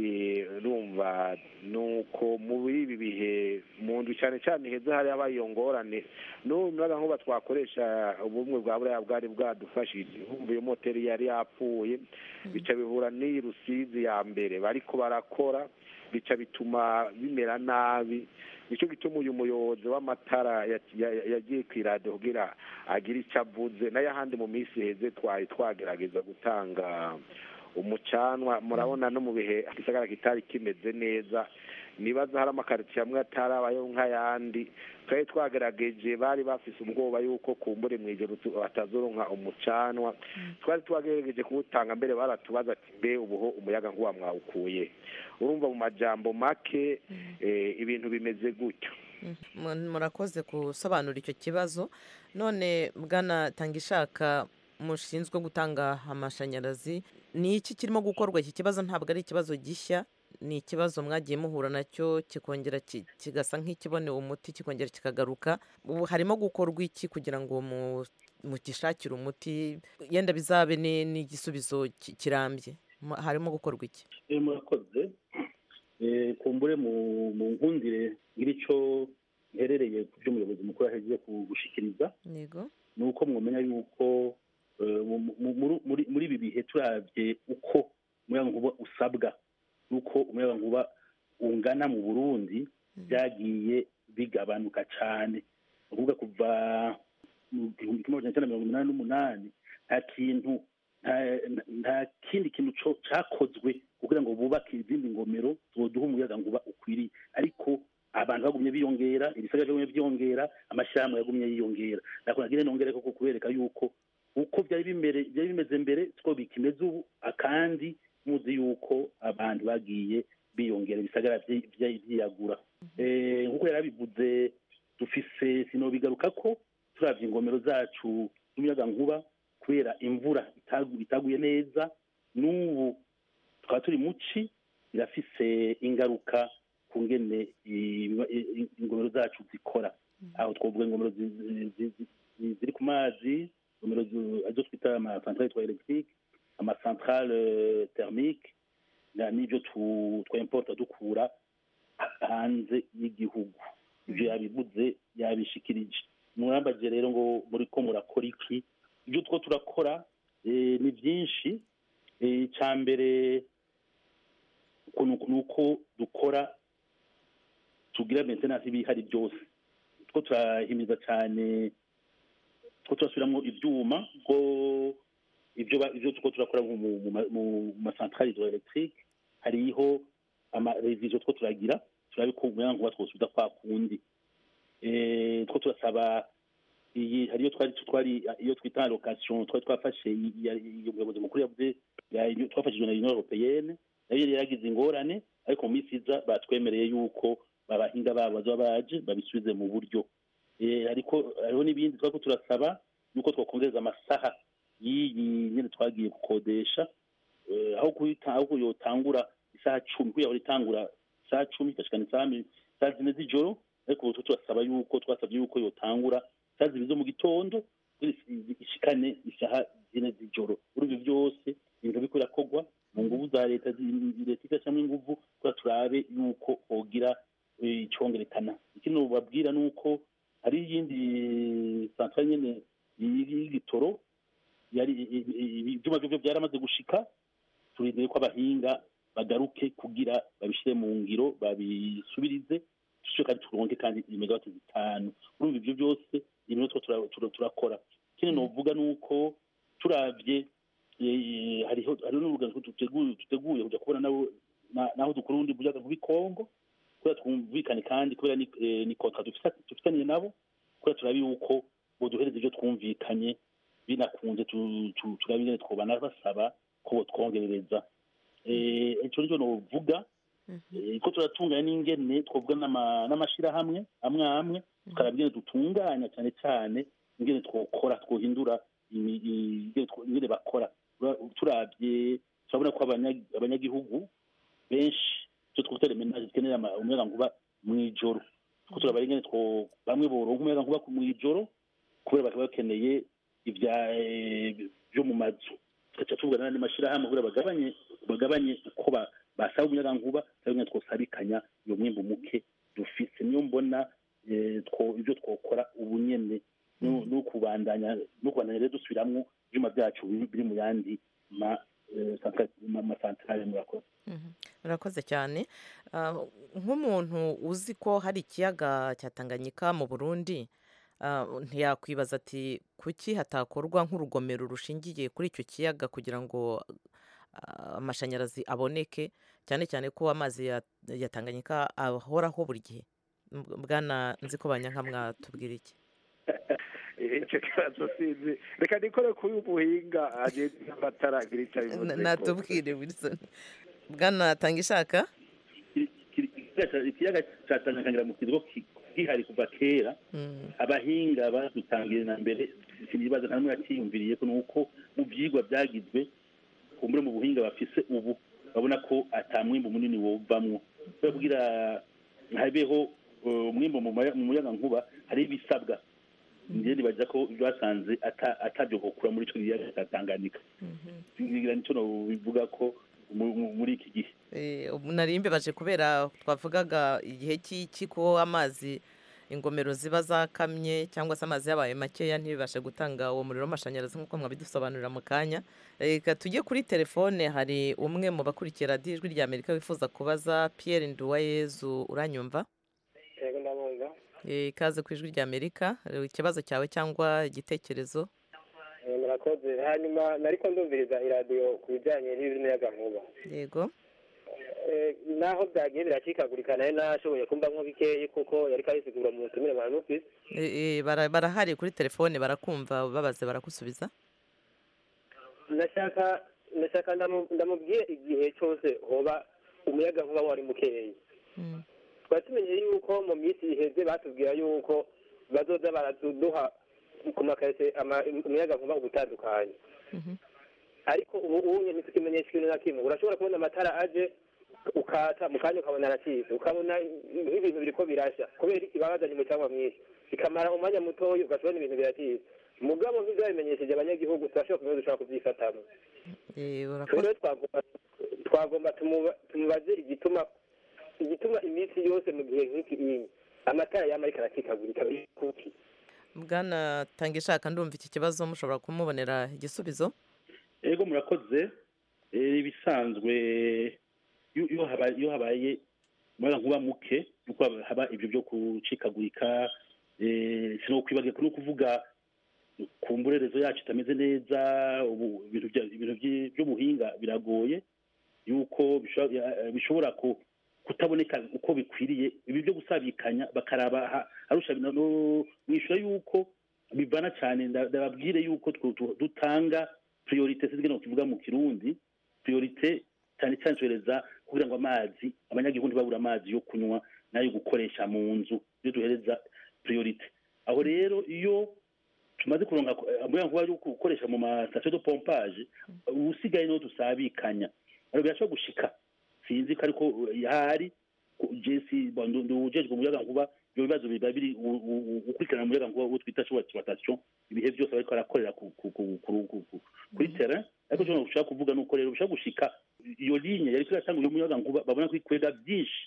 rumva nuko muri ibi bihe mu nzu cyane cyane heza hari habaye iyo ngorane n'ubu umuyaga nkuba twakoresha ubumwe bwa buriya bwari bwadufashije humva iyo moteri yari yapfuye bica bihura n'iyi rusizi ya mbere bariko barakora bica bituma bimera nabi nicyo gituma uyu muyobozi w'amatara yagiye ku iradiyo kugira agire icyo avuze n'ayahandi mu minsi heze twari twagerageza gutanga umucanwa murabona no mu bihe igisagara kitari kimeze neza nibaza hari amakaritsiye amwe atarabayo nk'ayandi twari twagerageje bari bafise ubwoba yuko kumbure mu ijoro batazoronka umucanwa twari twagerageje kuwutanga mbere baratubaza ati mbe ubuho umuyaga nkuba mwawukuye urumva mu majambo make ibintu bimeze gutyo murakoze gusobanura icyo kibazo none bwana tangishaka mushinzwe gutanga amashanyarazi ni iki kirimo gukorwa iki kibazo ntabwo ari ikibazo gishya ni ikibazo mwagiye muhura nacyo kikongera kigasa nk'ikiboneye umuti kikongera kikagaruka ubu harimo gukorwa iki kugira ngo mugishakire umuti yenda bizabe n'igisubizo kirambye harimo gukorwa iki murakoze Eh, kumbure mu mu nkundire ngira ico iherereye ku byo umuyobozi mukuru ahejeje gushikiriza yego ni uko mwamenya yuko eh, mu- mu- muri- muri- muri ibi bihe turabye uko umuyagankuba usabwa n'uko umuyagankuba ungana mu burundi byagiye bigabanuka cyane ni ukuvuga kuva mu gihumbi kimwe magana cyenda mirongo inani n'umunani nta kintu nta- nta kindi kintu co- cakozwe kugira ngo bubake izindi ngomero zoduha umuyagankuba ukwiriye ariko abantu bagumye biyongera ibisagara byagumye byiyongera amashyirahamwe yagumye yiyongera nakora ngire nongere koko kubereka yuko uko byari bimere byari bimeze mbere siko bikimeze ubu akandi muzi yuko abantu bagiye biyongera ibisagara vyi- vya- vyiyagura Eh, nkuko yari abivuze dufise sinobigaruka ko turavye ingomero zacu z'umuyagankuba kubera imvura itagu- itaguye neza n'ubu tukaba turi muci birafise ingaruka ku ngene i- i- ingomero zacu zikora aho twavuga ingomero zi- zi- zi- zi- ziri ku mazi ingomero zi- arizo twita amasantrale twa electrique amasantrale thermique na- n'ibyo tu- twimporta dukura hanze y'igihugu ibyo yabivuze yabishikirije murambaje rero ngo muri ko murakora iki ibyo two turakora eh, ni byinshi Eh, icya mbere uko ni uko- ni uko dukora tugira maintenance ibihari byose two turahimiza cyane two turasubiramo ibyuma ko ibyo ba- ibyo two turakora nko mu- mu ma- mu masantrale hydroelectrique hariho amarevizo two turagira turabe ko umuyagankuba twosubiza kwa kundi Eh, two turasaba iyi hariyo twari twari iyo twita location twari twafashe i- i- i- umuyobozi mukuru yavuze ya- twafashijwe na union européenne nayo yari yagize ingorane ariko mu minsi iza batwemereye yuko abahinga babo bazaba baje babisubize mu buryo Eh, ariko hariho n'ibindi twari ko turasaba yuko twakongereza amasaha y'iyi nyine twagiye gukodesha Eh, aho kuyita aho yotangura isaha cumi kugira ngo itangura isaha cumi igashikana isaha mi- isaha zine z'ijoro ariko ubu turasaba yuko twasabye yuko yotangura isaha zibiri zo mu gitondo kugira isi- ishikane isaha zine z'ijoro urumva ibyo byose ibintu biriko birakorwa mu nguvu za leta zi- leta igashyiramo inguvu kugira turabe yuko hogira eh, icongerekana ikindi babwira ni uko hari iyindi santrale nyene y'igitoro yari i- i- i- ibyuma byo byaramaze gushika turindiriye ko abahinga bagaruke kugira babishyire mu ngiro babisubirize dushobore kandi turonke kandi imegawati zitanu urumva ibyo byose ibintu two tura- tura- turakora ikindi novuga ni uko turavye eh, hariho hariho n'urugendo duteguye duteguye kujya kubona nabo na- naho dukora ubundi buyaga muri Kongo kubera twumvikane kandi kubera ni eh, ni kontra dufisa- dufitaniye nabo kubera turabe yuko boduhereza ibyo twumvikanye binakunze tu- tu- turabe ingene twobana basaba ko botwongerereza Eh, ico nicyo novuga Eh, ko turatunganya n'ingene twavuga n'ama- n'amashirahamwe amwe amwe tukaraba ingene dutunganya cyane cyane ingene twokora twohindura imi- i- ingene two- ingene bakora Ura- turabye turabona ko abanya- abanyagihugu benshi icyo twita remenaje zikenera ama- umuyagankuba mw'ijoro ko turaba ingene two bamwe boronka umuyagankuba ku- mw'ijoro kubera bakaba bakeneye ibya eh, byo mu mazu tugaca tuvugana n'andi mashyirahamwe kugira bagabanye bagabanye uko ba- basaba umuyagankuba cyangwa ingene twosabikanya iyo mwimbu muke dufise niyo mbona eh, two- ibyo twokora ubu nyene no no kubandanya no kubandanya rero dusubiramwo ibyuma byacu biri biri mu yandi ma eh, santra- ma- masantrale murakoze murakoze cyane Ah, nk'umuntu uzi ko hari ikiyaga cya tanganyika mu burundi ah, ntiyakwibaza ati kuki hatakorwa nk'urugomero rushingiye kuri icyo kiyaga kugira ngo ah, amashanyarazi aboneke cyane cyane ko amazi ya, ya tanganyika ahoraho buri gihe M- bwana nzi ko banyanka mwatubwira iki icyo kibazo sinzi reka nikore kuri ubuhinga agenda n'amatara agira icyo Na- abivuze natubwire wilson bwana tanga ishaka ikiyaga cya tanganyika mu kigo ki- gihari kuva kera abahinga badutangiye na mbere sinibaza nta n'umwe yakiyumviriye ko nuko mu byigwa byagizwe kumbure mu buhinga bafise ubu babona ko ata mwimbu munini wovamwo kubera kugira habeho eh, umwimbu mu maya- mu muyagankuba hari ibisabwa njye nibaza ko ibyo basanze ata- atabyo gukura muri ico kiyaga cya tanganyika ngira nicyo bivuga ko mu- mu- muri iki gihe Eh, ubu nari mbibaje kubera twavugaga igihe cy'iki ko amazi ingomero ziba zakamye cyangwa se amazi yabaye makeya ntibibashe gutanga uwo muriro w'amashanyarazi nk'uko mwabidusobanurira mu kanya reka tujye kuri telefone hari umwe mu bakurikiye radiyo ijwi rya amerika wifuza kubaza pierre nduwayezu uranyumva yego ndabumva Eh, ikaze ku ijwi rya amerika Eh, ikibazo cyawe cyangwa igitekerezo Eh, murakoze hanyuma nariko ndumviriza iradiyo ku bijyanye n'imiyagankuba yego Eh, naho byagiye biracikagurika nayo nashoboye kumva nko bikeyi kuko yari kayisigura mu butumire bwa nufisi Eh, eh, bara- barahari kuri telefone barakumva babaze baragusubiza ndashaka ndashaka ndamu- ndamubwiye igihe cyose hoba umuyagankuba wari mukeyi twari tumenye yuko mu minsi iheze batubwira yuko bazoza baraduha ku makarite umuyagankuba ubutandukanye ariko ubu ubu ntitukimenyesha ikintu na kimwe urashobora kubona amatara aje ukata mu kanya ukabona aracitse ukabona nk'ibintu biriko birashya kubera iki babazanye umucanga mwinshi bikamara umwanya mutoya ugasubona ibintu biracitse mugabo nk'ivyo babimenyesheje abanyagihugu turashobora kumenya dushobora kubyifatamo Eh, rero urakoze twagomba twagomba tumuba- tumubaze igituma igituma iminsi yose mu gihe nk'iki iyi amatara yama ariko aracikagurika biri kuki bwana tangishaka ndumva iki kibazo mushobora kumubonera igisubizo ego murakoze Eh, ibisanzwe iyo iyo haba- iyo habaye umuyagankuba muke yuko haba- haba ibyo byo gucikagurika eh, sinokwibagira no kuvuga ku mburerezo yacu itameze neza ubu ibintu bya- ibintu byi- by'ubuhinga biragoye yuko bishobora eh, bishobora ku- kutaboneka uko bikwiriye ibi byo gusabikanya bakaraba ha- arusha no- no- mwishyura yuko bivana cyane nda- ndababwire yuko twu- tu- dutanga priorite sizwe no kivuga mu kirundi priorite cyane cyane tuhereza kugira ngo amazi abanyagihugu ntibabura amazi yo kunywa n'ayo gukoresha mu nzu iyo duhereza priorite aho rero iyo tumaze kuronka umuyagankuba yo gukoresha mu masitasiyo de pompage usigaye niho dusabikanya rero birashobora gushika sinzi ko ariko yahari jesi ndujejwe umuyagankuba ibyo bibazo biba biri u- u- u- gukurikirana umuyagankuba uwo twita exploitation ibihe byose bariko barakorera ku- ku- ku- ku- ku- ku- kuri terrain ariko icyo ushaka kuvuga ni uko rero bishobora gushika iyo ligne yariko iratanga uyu muyagankuba babona ko ikwega byinshi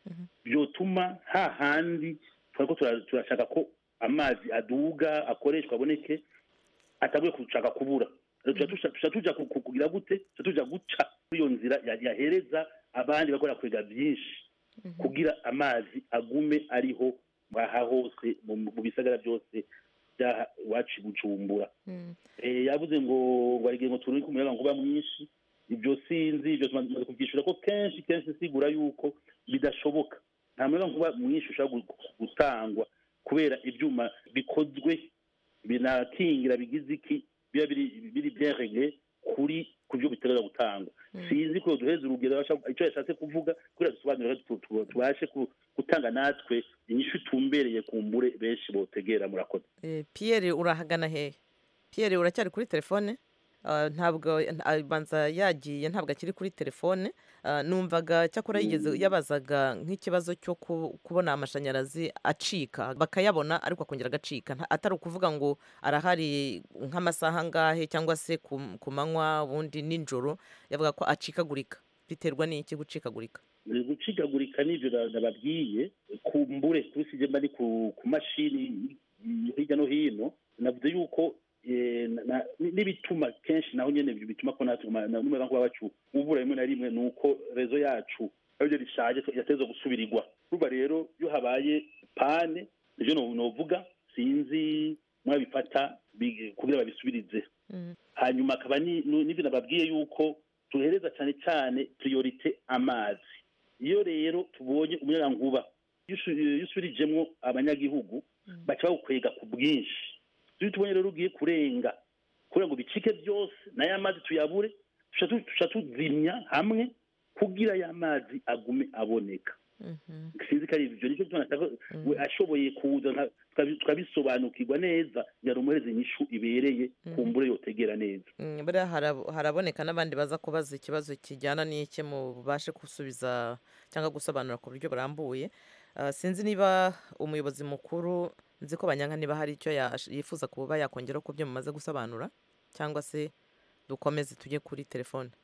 byotuma hahandi twariko tura- turashaka ko amazi aduga akoreshwa aboneke ataguye gushaka kubura Rero tuca tuca- tuca tuja ku- ku- kugira gute tuca tuja guca kuri iyo nzira ya- yahereza abandi bakora kwega byinshi kugira amazi agume ariho aha hose mu mu bisagara byose byaha iwacu i bujumbura Eh, yavuze ngo ngo arigihe ngo turunike umuyagankuba mwinshi ibyo sinzi ibyo tumaze kubyishura ko kenshi kenshi sigura yuko bidashoboka nta muyagankuba mwinshi ushobora gu- gutangwa kubera ibyuma bikozwe binakingira bigize iki biba biri biri bien regle kuri ku byo bitegereza gutangwa sinzi ko duheza urugero abasha- icyo yashatse kuvuga kugira dusobanurire tu- tu- tubashe ku- gutanga natwe inyishu itumbereye ku mbure benshi botegera murakoze Eh, pierre urahagana hehe pierre uracyari kuri telefone Ah, ntabwo ah, banza yagiye ntabwo akiri kuri telefone Ah, numvaga cyakora yigeze yabazaga nk'ikibazo cyo ku- kubona amashanyarazi acika bakayabona ariko akongera agacika Nta- atari ukuvuga ngo arahari nk'amasaha angahe cyangwa se ku ku manywa ubundi nijoro yavuga ko acikagurika biterwa n'iki gucikagurika Eh, gucikagurika n'ibyo na- nababwiye ku mbure tubisije mba ni ku ku mashini mm, hirya no hino navuze yuko eh, na- na- ni- n'ibituma kenshi naho nyene ibyo bituma ko natwe ma- na- n'umuyagankuba wacu ubura rimwe na rimwe ni uko rezo yacu aribyo rishaje yateza gusubirirwa urumva rero iyo habaye pane nivyo no- novuga sinzi mwabifata bi- kugira babisubirize hanyuma akaba ni- nu- n'ibyo nababwiye yuko tuhereza cyane cyane priorite amazi iyo rero tubonye umuyagankuba iyo usu- iyo usubirijemwo abanyagihugu baca bawukwega ku bwinshi iyo tubonye rero ugiye kurenga kugira ngo bicike byose n'aya mazi tuyabure tuca tu- tuca tuzimya hamwe kugira ya mazi agume aboneka sinzi ko ari ibyo nicyo gituma nashaka we ashoboye kuza nka- tukabi- tukabisobanukirwa neza yari umuhereza inyishu ibereye ku mbure yotegera neza Mm, buriya harab- haraboneka n'abandi baza kubaza ikibazo kijyana n'iki mu bubashe gusubiza cyangwa gusobanura ku buryo burambuye Ah, sinzi niba umuyobozi mukuru nzi ko banyanka niba hari icyo yash- yifuza kuba yakongeraho ku byo mumaze gusobanura cyangwa se dukomeze tujye kuri telefone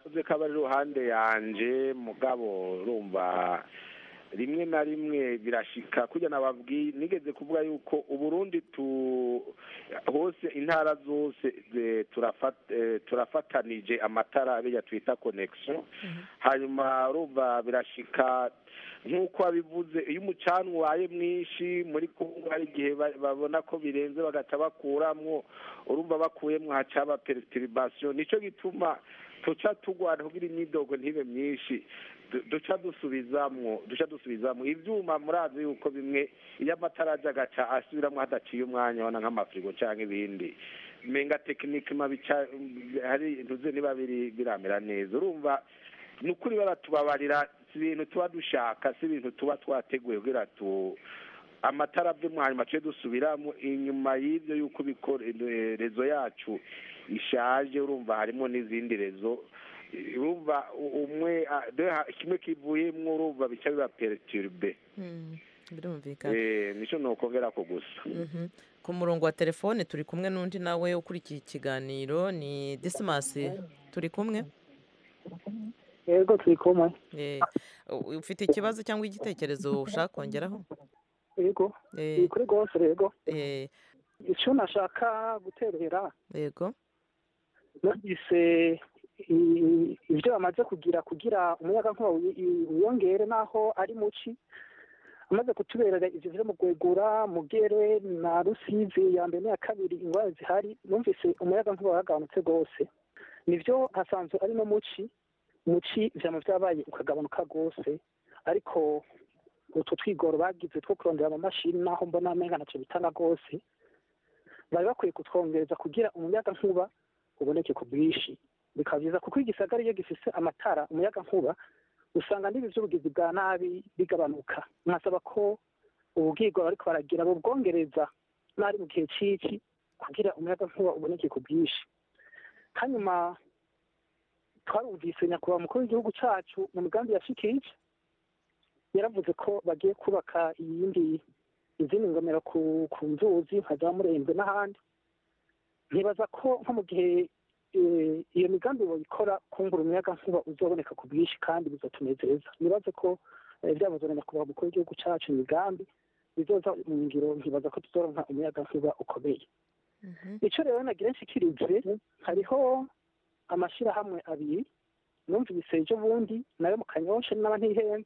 uze ko aba ari iruhande yanje mugabo urumva rimwe na rimwe birashika kujya nababwiye nigeze kuvuga yuko uburundi tu hose intara zose eh, turafat- eh, turafatanije amatara abijya twita connection hanyuma urumva birashika nk'uko wabivuze iyo umucanwa ubaye mwinshi muri kongo hari igihe ba- babona ko birenze bagaca bakuramwo urumva bakuyemwo haca haba perturbation nico gituma tuca tugwana kugira imyidogo ntibe myinshi du- duca dusubizamwo duca dusubizamwo ivyuma murazi yuko bimwe iyo amatara aje agaca asubiramwo hadaciye umwanya wana nk'amafirigo canke ibindi menga tekinike mabica hari ntuze niba biri biramera neza urumva ni ukuri baratubabarira si ibintu tuba dushaka si ibintu tuba twateguye kugira tu amatara avemo hanyuma tujye dusubiramo inyuma y'ibyo yuko bikora eh, rezo yacu ishaje urumva harimo n'izindi rezo urumva u- umwe ah, de- ha- kimwe kivuyemwo urumva bica biba perturbe Mm, birumvikana Eh, nico nokongera ko gusa Mhm. ku murongo wa telefone turi kumwe n'undi nawe ukurikiye ikiganiro ni disimasi turi kumwe yego turi kumwe Eh, u- ufite ikibazo cyangwa igitekerezo ushaka kongeraho yego Eh, ni kuri rwose yego eh, icyo nashaka guterera yego numvise i- ibyo bamaze kugira kugira umuyagankuba wi- i- wiyongere n'aho ari muci amaze kutuberera ivyo vyo mu gwegura mugere na rusizi ya mbere n'iya kabiri ingwara zihari numvise umuyagankuba waragabanutse rwose nivyo hasanzwe ari no muci muci vyama vyabaye ukagabanuka rwose ariko utwo twigoro bagize two kurondera amamashini naho mbona amenga naco bitanga rwose bari bakwiye kutwongereza kugira umuyagankuba uboneke ku bwinshi bikaba byiza kuko igisagara iyo gifise amatara umuyagankuba usanga n'ibi by'ubugizi bwa nabi bigabanuka nkasaba ko ububwirwa bariko baragira bubwongereza n'ari mu gihe ciki kugira umuyagankuba uboneke ku bwinshi hanyuma twarumvise nyakubahwa umukuru w'igihugu cacu mu migambi yashikije yaravuze ko bagiye kubaka iyindi izindi ngomero ku ku nzuzi nka za murembe n'ahandi ntibaza ko nko mu gihe eh, iyo migambi boyikora kungura umuyaga nkuba uzoboneka ku bwinshi kandi bizotunezeza nibaze ko eh, byavuzwe na nyakubahwa umukuru w'igihugu cacu imigambi bizoza mu ngiro ntibaza ko tuzoronka umuyaga nkuba ukomeye ico rero nagira nshikirize hariho amashirahamwe abiri numvise ejo bundi nayo mu kanyosha n'aba ntihenze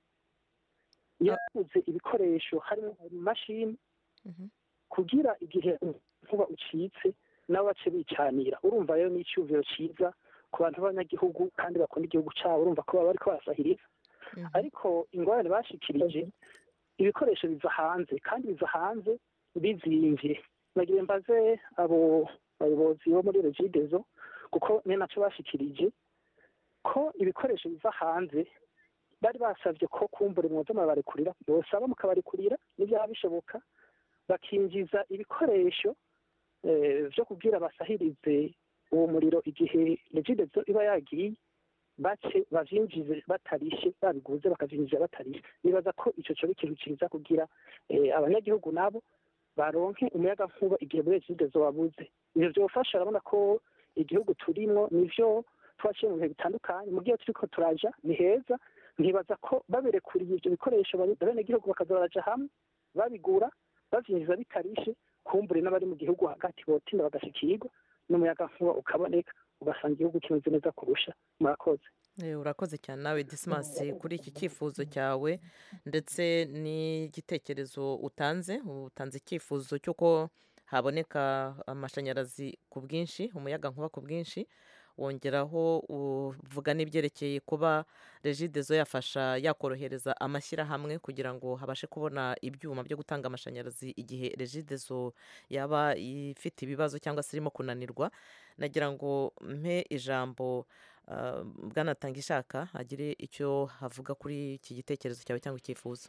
yaguze ibikoresho harimo imashini kugira igihe nkuba ucitse nabo bace bicanira urumva rero ni icyumviro cyiza ku bantu b'abanyagihugu kandi bakunda igihugu cyabo urumva ko baba bariko barasahiriza ariko ingorane bashikirije ibikoresho biva hanze kandi biva hanze bizimvye nagira mbaze abo bayobozi bo muri regidezo kuko ni naco bashikirije ko ibikoresho biva hanze bari basabye ko kumbura mwoza murabarekurira bosaba mukabarekurira n'ibyaba bishoboka bakinjiza ibikoresho eh, vyo kugira basahirize uwo muriro igihe regidezo iba yagiye bace bavyinjize batarishe babiguze bakavyinjiza batarishe nibaza ko ico coba ikintu ciza kugira eh, abanyagihugu nabo baronke umuyaga nkuba igihe muri regidezo wabuze ivyo vyofasha urabona ko igihugu turimwo nivyo twaciye mu bihe bitandukanye mu gihe turiko turaja ni heza ntibaza ko baberekuriye ivyo bikoresho abenegihugu bakaza baraja hamwe babigura bavyinjiza bitarishe kumbure n'abari mu gihugu hagati botinda bagashikirwa n'umuyaga nkuba ukaboneka ugasanga igihugu kimeze neza kurusha murakoze Eh, urakoze cyane nawe disimasi kuri iki cyifuzo cyawe ndetse n'igitekerezo utanze utanze icyifuzo cy'uko haboneka amashanyarazi ku bwinshi umuyaga nkuba ku bwinshi wongeraho uvuga n'ibyerekeye kuba regidezo yafasha yakorohereza amashyirahamwe kugira ngo habashe kubona ibyuma byo gutanga amashanyarazi igihe regidezo yaba ifite ibibazo cyangwa se irimo kunanirwa nagira ngo mpe ijambo ah, bwanatanga ishaka agire icyo havuga kuri iki gitekerezo cyawe cyangwa icyifuzo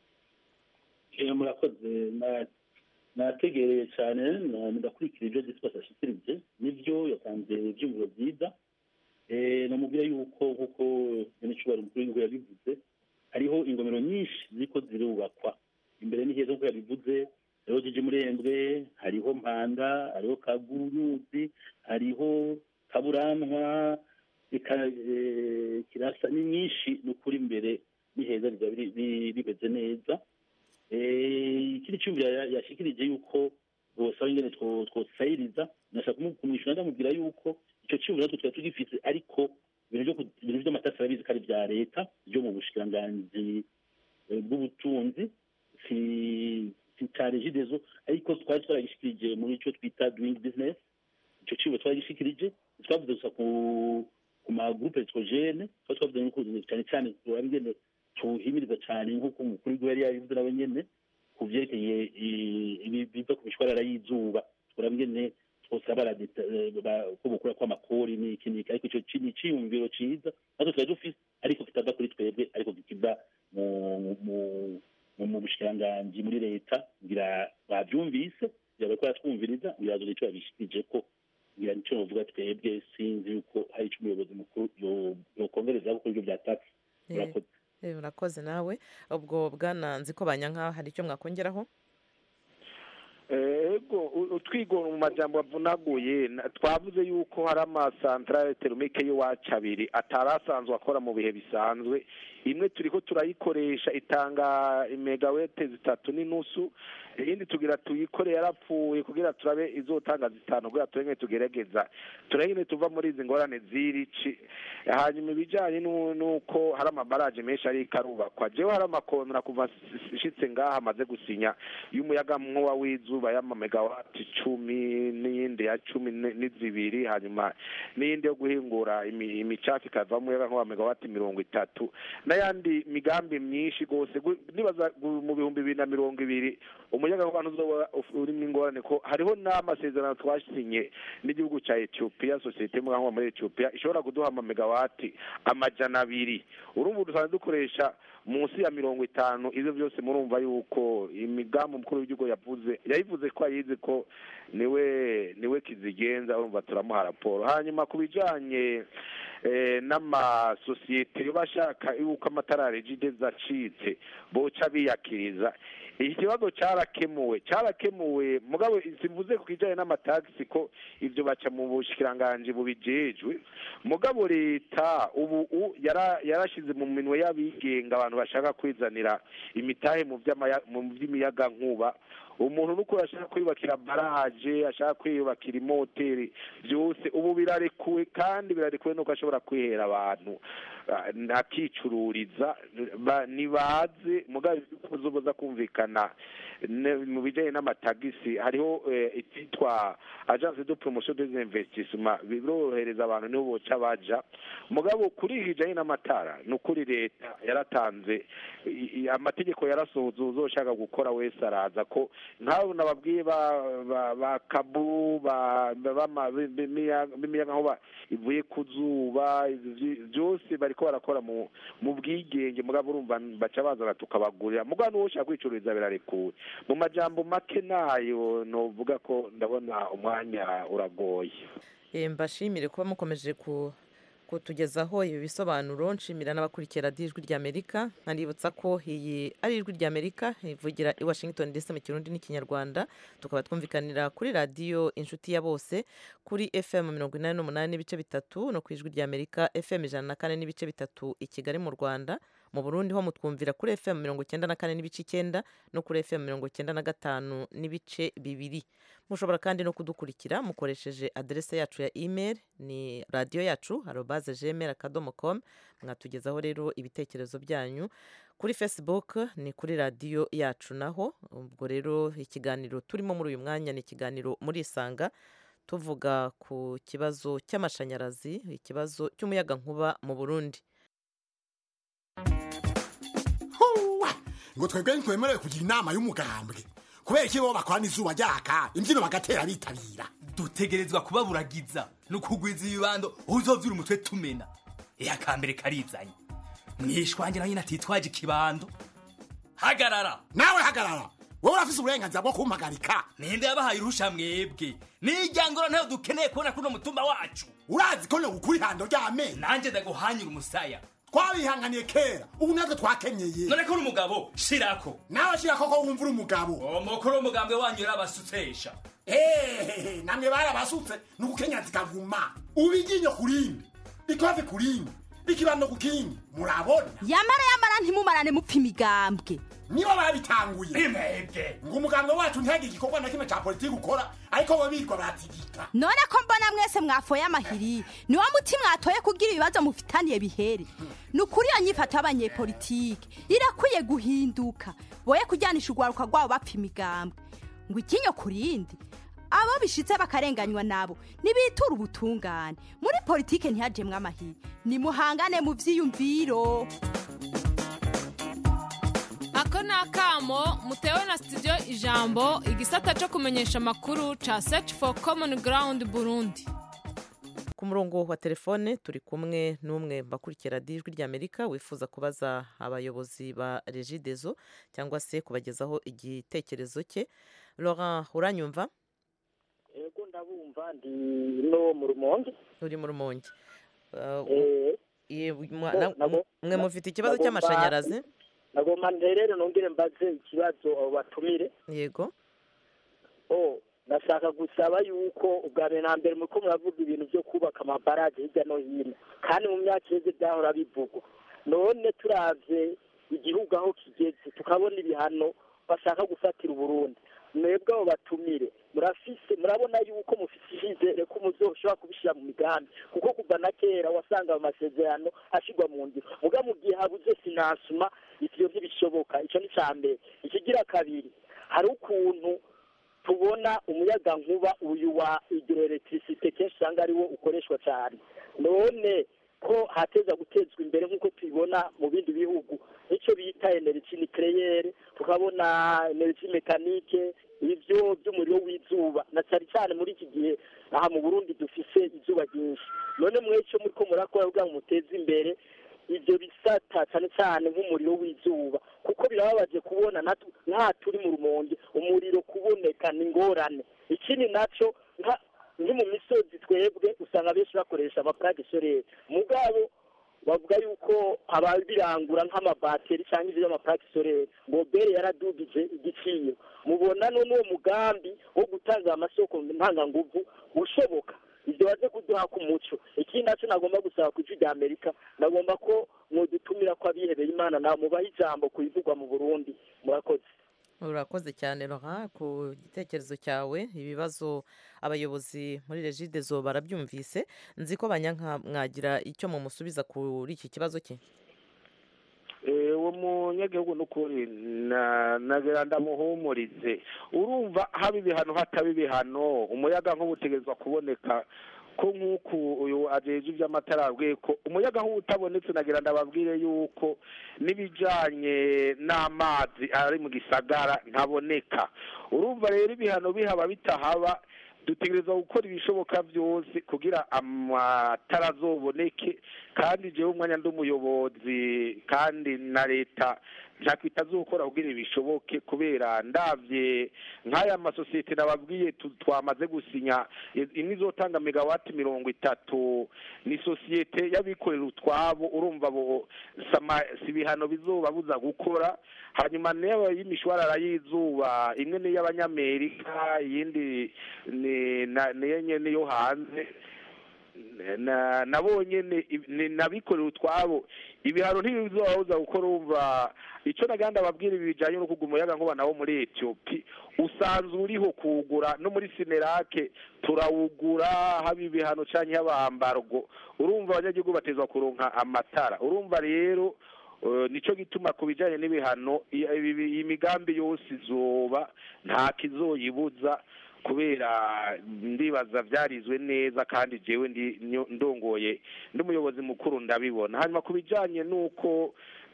Eh, murakoze Na- nategereye cyane na- ndakurikira ibyo disipasi ashikirije nibyo yatanze ibyumviro byiza Eh, namubwira yuko nk'uko nyanicubahiro umukuru w'igihugu yabivuze hariho ingomero nyinshi ziriko zirubakwa imbere ni heza nk'uko yabivuze hariho jiji murembwe hariho mpanda hariho kaguruzi hariho kaburantwa eka ka- eh, kirasa ni nyinshi ni ukuri imbere ni heza riba biri- biri- rimeze neza Eh, ikindi cyumvira ya- yashikirije yuko bosaba ingene two- twosayiriza nashaka kumu- kumwishyura ndamubwira yuko icyo cyumviro natwe twari tugifise ariko ibintu byo ku- ibintu by'amatasi arabizi ko ari ibya leta byo mu bushikiranganji eh, bw'ubutunzi si si cya regidezo ariko twari twaragishikirije muri icyo twita doing business icyo cyumviro twaragishikirije twavuze gusa ku ku magroupe electrogene twari twavuze yuko cyane cyane turaba ingene tuhimiriza cyane nk'uko umukuru w'igihugu yari yabivuze nawe nyene ku vyerekeye i- ibi biva ku mishwarara y'izuba turaba ingene twosaba baradeta- eh, ba- ko bukura kw'amakori n'iki n'iki ariko ico ci- ni iciyumviro ciza natwe twari dufise ariko kitava kuri twebwe ariko kikiva mu mu- mu mu bushikiranganji muri leta ngira bavyumvise ngira bariko baratwumviriza ngira bazogira ico babishikirije ko ngira nico novuga twebwe sinzi yuko hari ico umuyobozi mukuru yo- yokongerezaho kuri ivyo vya taxi Eh, murakoze eh, urakoze nawe ubwo bwana nzi ko banyanka hari icyo mwakongeraho ego u- utwigora mu majambo avunaguye na- twavuze yuko hari amasantarare terumike y'iwacu abiri atari asanzwe akora mu bihe bisanzwe imwe turiko turayikoresha itanga imegawete zitatu n'inusu iyindi tugira tuyikore yarapfuye kugira turabe izotanga zitanu kugira turenge tugerageza turengene tuva muri izi ngorane z'irici hanyuma ibijanye nu- nuko hari amabaraje menshi ariko arubakwa jewe hari amakontra kuva s- nshitse ngaha amaze gusinya y'umuyaga nkuba w'izuba y'amamegawati cumi n'iyindi ya cumi ni- n'izibiri hanyuma n'iyindi yo guhingura imi- imicafu ikavamo umuyaga nkuba megawati mirongo itatu n'ayandi migambi myinshi rwose gu- nibaza gu- mu bihumbi bibiri na mirongo ibiri umuyaga nkuba ntuzoba uf- urimo ingorane ko hariho n'amasezerano twasinye n'igihugu cya etiyopiya sosiyete y'umuyaga nkuba muri etiyopiya ishobora kuduha amamegawati amajana abiri urumva dusanzwe dukoresha munsi ya mirongo itanu ibyo byose murumva yuko imigambi umukuru w'igihugu yavuze yayivuze ko ayizi ko niwe niwe kizigenza urumva turamuha raporo hanyuma ku bijanye eh, n'amasosiyete yo bashaka yuko amatara regide zacitse boca biyakiriza iki kibazo cyarakemuwe cyarakemuwe mugabo simvuze ku kijanye n'amatagisi ko ivyo baca mu bushikiranganji bubijejwe mugabo leta ubu u- yara- yarashize mu minwe y'abigenga abantu bashaka kwizanira imitahe mu vy'amaya- mu vy'imiyaga nkuba umuntu nuko ashaka kwiyubakira baraje ashaka kwiyubakira imoteri byose ubu birarekuwe kandi birarekuwe nuko ashobora kwihera abantu ah, akicururiza ba- nibaze mugabo zoboza kumvikana ne- mu bijanye n'amatagisi hariho eh, icyitwa agence de promotion des investissements birorohereza abantu nibo boca baja mugabo kuri kijanye n'amatara ni ukuri leta yaratanze i- i- amategeko yarasohoze uzoshaka gukora wese araza ko nk'abo nababwiye ba ba- ba kabu ba bama- b'imiyaga b'imiyaga nkuba ivuye ku zuba ivy- byose bariko barakora mu mu bwigenge mugabo urumva baca bazana tukabagurira mugabo n'uwo ushaka kwicururiza birarekuwe mu majambo make nayo novuga ko ndabona umwanya uragoye Eh, mbashimire kuba mukomeje ku kutugezaho ibi bisobanuro nshimira n'abakurikira radiyo ijwi ry'amerika nkanibutsa ko iyi ari ijwi ry'amerika ivugira i washington dc mu kirundi n'ikinyarwanda tukaba twumvikanira kuri radiyo inshuti ya bose kuri fm mirongo inani n'umunani n'ibice bitatu no ku ijwi ry'amerika fm ijana na kane n'ibice bitatu i kigali mu rwanda mu burundi ho mutwumvira kuri fm mirongo icyenda na kane n'ibice icyenda no kuri fm mirongo icyenda na gatanu n'ibice bibiri mushobora kandi no kudukurikira mukoresheje aderese yacu ya email ni radiyo yacu arobaze gmail akadomo com mwatugezaho rero ibitekerezo byanyu kuri facebook ni kuri radiyo yacu naho ubwo rero ikiganiro turimo muri uyu mwanya ni ikiganiro muri isanga tuvuga ku kibazo cy'amashanyarazi ikibazo cy'umuyagankuba mu burundi ngo twebwe ntitwemerewe kugira inama y'umugambwe kubera iki bo bakorana izuba ryaka imbyino bagatera bitabira dutegerezwa kubaburagiza ni ukugwiza ibibando uzovyura umutwe tumena iya kambere karizanye mwishwangira nyine atitwaje ikibando hagarara nawe hagarara wowe urafise uburenganzira bwo kumpagarika ninde yabahaye uruhusha mwebwe nijyangoro ntayo dukeneye kubona kuno mutumba wacu urazi ko nogukura ihando ry'amenyo nanjye ndaguhanyura umusaya twabihanganiye kera ubu natwe twakenyeye none ko uri umugabo shirako nawe shirako ko wumva uri umugabo umukuru w'umugambwe wanyu yarabasutesha ehehe namwe barabasutse ni ugukenya zikaguma ubu iryinyo ku rindi rikoze ku rindi rikibanda ku kindi murabona yamara yamara ntimumarane mupfa imigambwe nibo babitanguye imwebwe ngo umuganga wacu ntihagire igikorwa na kimwe cya politiki ukora ariko bo birirwa baratigika none ko mbona mwese mwafoye amahiri niwo muti mwatoye kugira ibibazo mufitaniye bihere ni ukuri iyo nyifato y'abanyepolitike irakwiye guhinduka boye kujyanisha urwaruka rwabo bapfa imigambwe ngo ikinyo ku rindi abo bishitse bakarenganywa nabo nibitura ubutungane muri politike ntihajemwe amahiri nimuhangane mu vyiyumviro ako ni akamo mutewe na studio ijambo igisata cyo kumenyesha amakuru ca search for common ground burundi ku murongo wa telefone turi kumwe n'umwe bakurikira ijwi ry'amerika wifuza kubaza abayobozi ba regidezo cyangwa se kubagezaho igitekerezo cye laurent uranyumva ego ndabumva ndi no mu rumonge uri mu rumonge Uh, Eh, ye- mwa- no, na- nabo- mwe mufite ikibazo nagomba- cy'amashanyarazi nagomba rero nongere mbaze ikibazo abo batumire yego oh ndashaka gusaba yuko ubwa mbere na mbere muriko muravuga ibintu byo kubaka amabaraje hirya no hino kandi mu myaka iheze byahora bivugwa none turavye igihugu aho kigeze tukabona ibihano bashaka gufatira uburundi mwebwe abo batumire murafise murabona yuko mufise icyizere ko muzoshobora kubishyira mu migambi kuko kuva na kera wasanga ayo masezerano ashyirwa mu ngiro muga mu gihe habuze finansuma ivyo ntibishoboka ico ni ca mbere ikigira kabiri hari ukuntu tubona umuyaga nkuba uyu wa hydroelectricité kenshi usanga ariwo ukoreshwa cyane none ko hateza gutezwa imbere nk'uko tubibona mu bindi bihugu nicyo bita energy nucléaire tukabona energy mécanique ivyo by'umuriro w'izuba na cyane cyane muri iki gihe aha mu burundi dufise izuba ryinshi none mweco muriko murakora kugira ngo muteze imbere ibyo bisata cyane cyane nk'umuriro w'izuba kuko birababaje kubona natu- nka turi mu rumonge umuriro kuboneka ni ingorane ikindi naco nka- nki mu misozi twebwe usanga benshi bakoresha amaplage solaire mugabo bavuga yuko ababirangura nk'amabateri cyangwa ibyo amaplage solaire ngo bere yaradugije igiciro mubona none uwo mugambi wo gutanga amasoko ntanganguvu ushoboka ibyo baze kuduha ku muco ikindi nacyo nagomba gusaba ku ijwi rya amerika nagomba ko mwodutumira ko abihebeye imana nawe mubaha ijambo ku bivugwa mu burundi murakoze urakoze cyane Laurent ku gitekerezo cyawe ibibazo abayobozi muri regidezo barabyumvise nzi ko banyanka mwagira icyo mumusubiza kuri iki kibazo cye Eh, uwo munyagihugu n'ukuri na- nagira ndamuhumurize urumva haba ibihano hataba ibihano umuyaga nk'ubutegerezwa kuboneka ko nk'uku uyu ajeje iby'amatara yabwiye ko umuyaga nk'ubu utabonetse nagira ndababwire yuko n'ibijanye n'amazi ari mu gisagara ntaboneka urumva rero ibihano bihaba bitahaba dutegereza gukora ibishoboka byose kugira amatara azoboneke kandi jewe umwanya ndi umuyobozi kandi na leta ntakwita azokora kugira ibishoboke kubera ndavye nk'aya masosiyete nababwiye tu- twamaze gusinya i- imwe izotanga megawati mirongo itatu ni sosiyete y'abikorera utwabo urumva bo sama si ibihano bizobabuza gukora hanyuma niyo y'imishwarara y'izuba imwe ni iy'abanyamerika iyindi ni na- niyo nyene yo hanze na nabonye ni- ni nabikorera utwabo ibihano ntibizobabuza gukora umva icyo naganda babwira ibi bijanye no kuguma umuyaga nkuba nawo muri Ethiopia usanzwe uriho kuwugura no muri Sinerake turawugura haba ibihano canke habambargo urumva abanyagihugu batezwa kuronka amatara urumva rero eh, nico gituma ku bijanye n'ibihano i- ibi- iyi migambi yose izoba nta kizoyibuza kubera ndibaza byarizwe neza kandi jewe ndi nyo- ndongoye ndi umuyobozi mukuru ndabibona hanyuma ku bijanye n'uko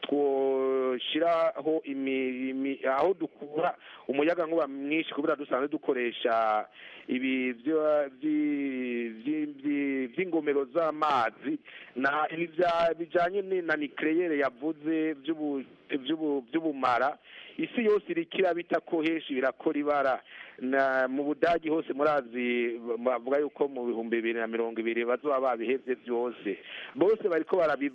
twoshiraho imi- imi- aho dukura umuyaga nkuba mwinshi kubera dusanzwe dukoresha ibi vyo- vyi- vyi- vyi- vy'ingomero z'amazi na ibi vya- bijanye ni- na nikleyere yavuze vy'ubu- vy'ubu- vy'ubumara isi yose iriko irabita ko henshi birakora ibara na mu budagi hose murazi bavuga yuko mu bihumbi bibiri na mirongo ibiri bazoba babihevye vyose bose bariko barabi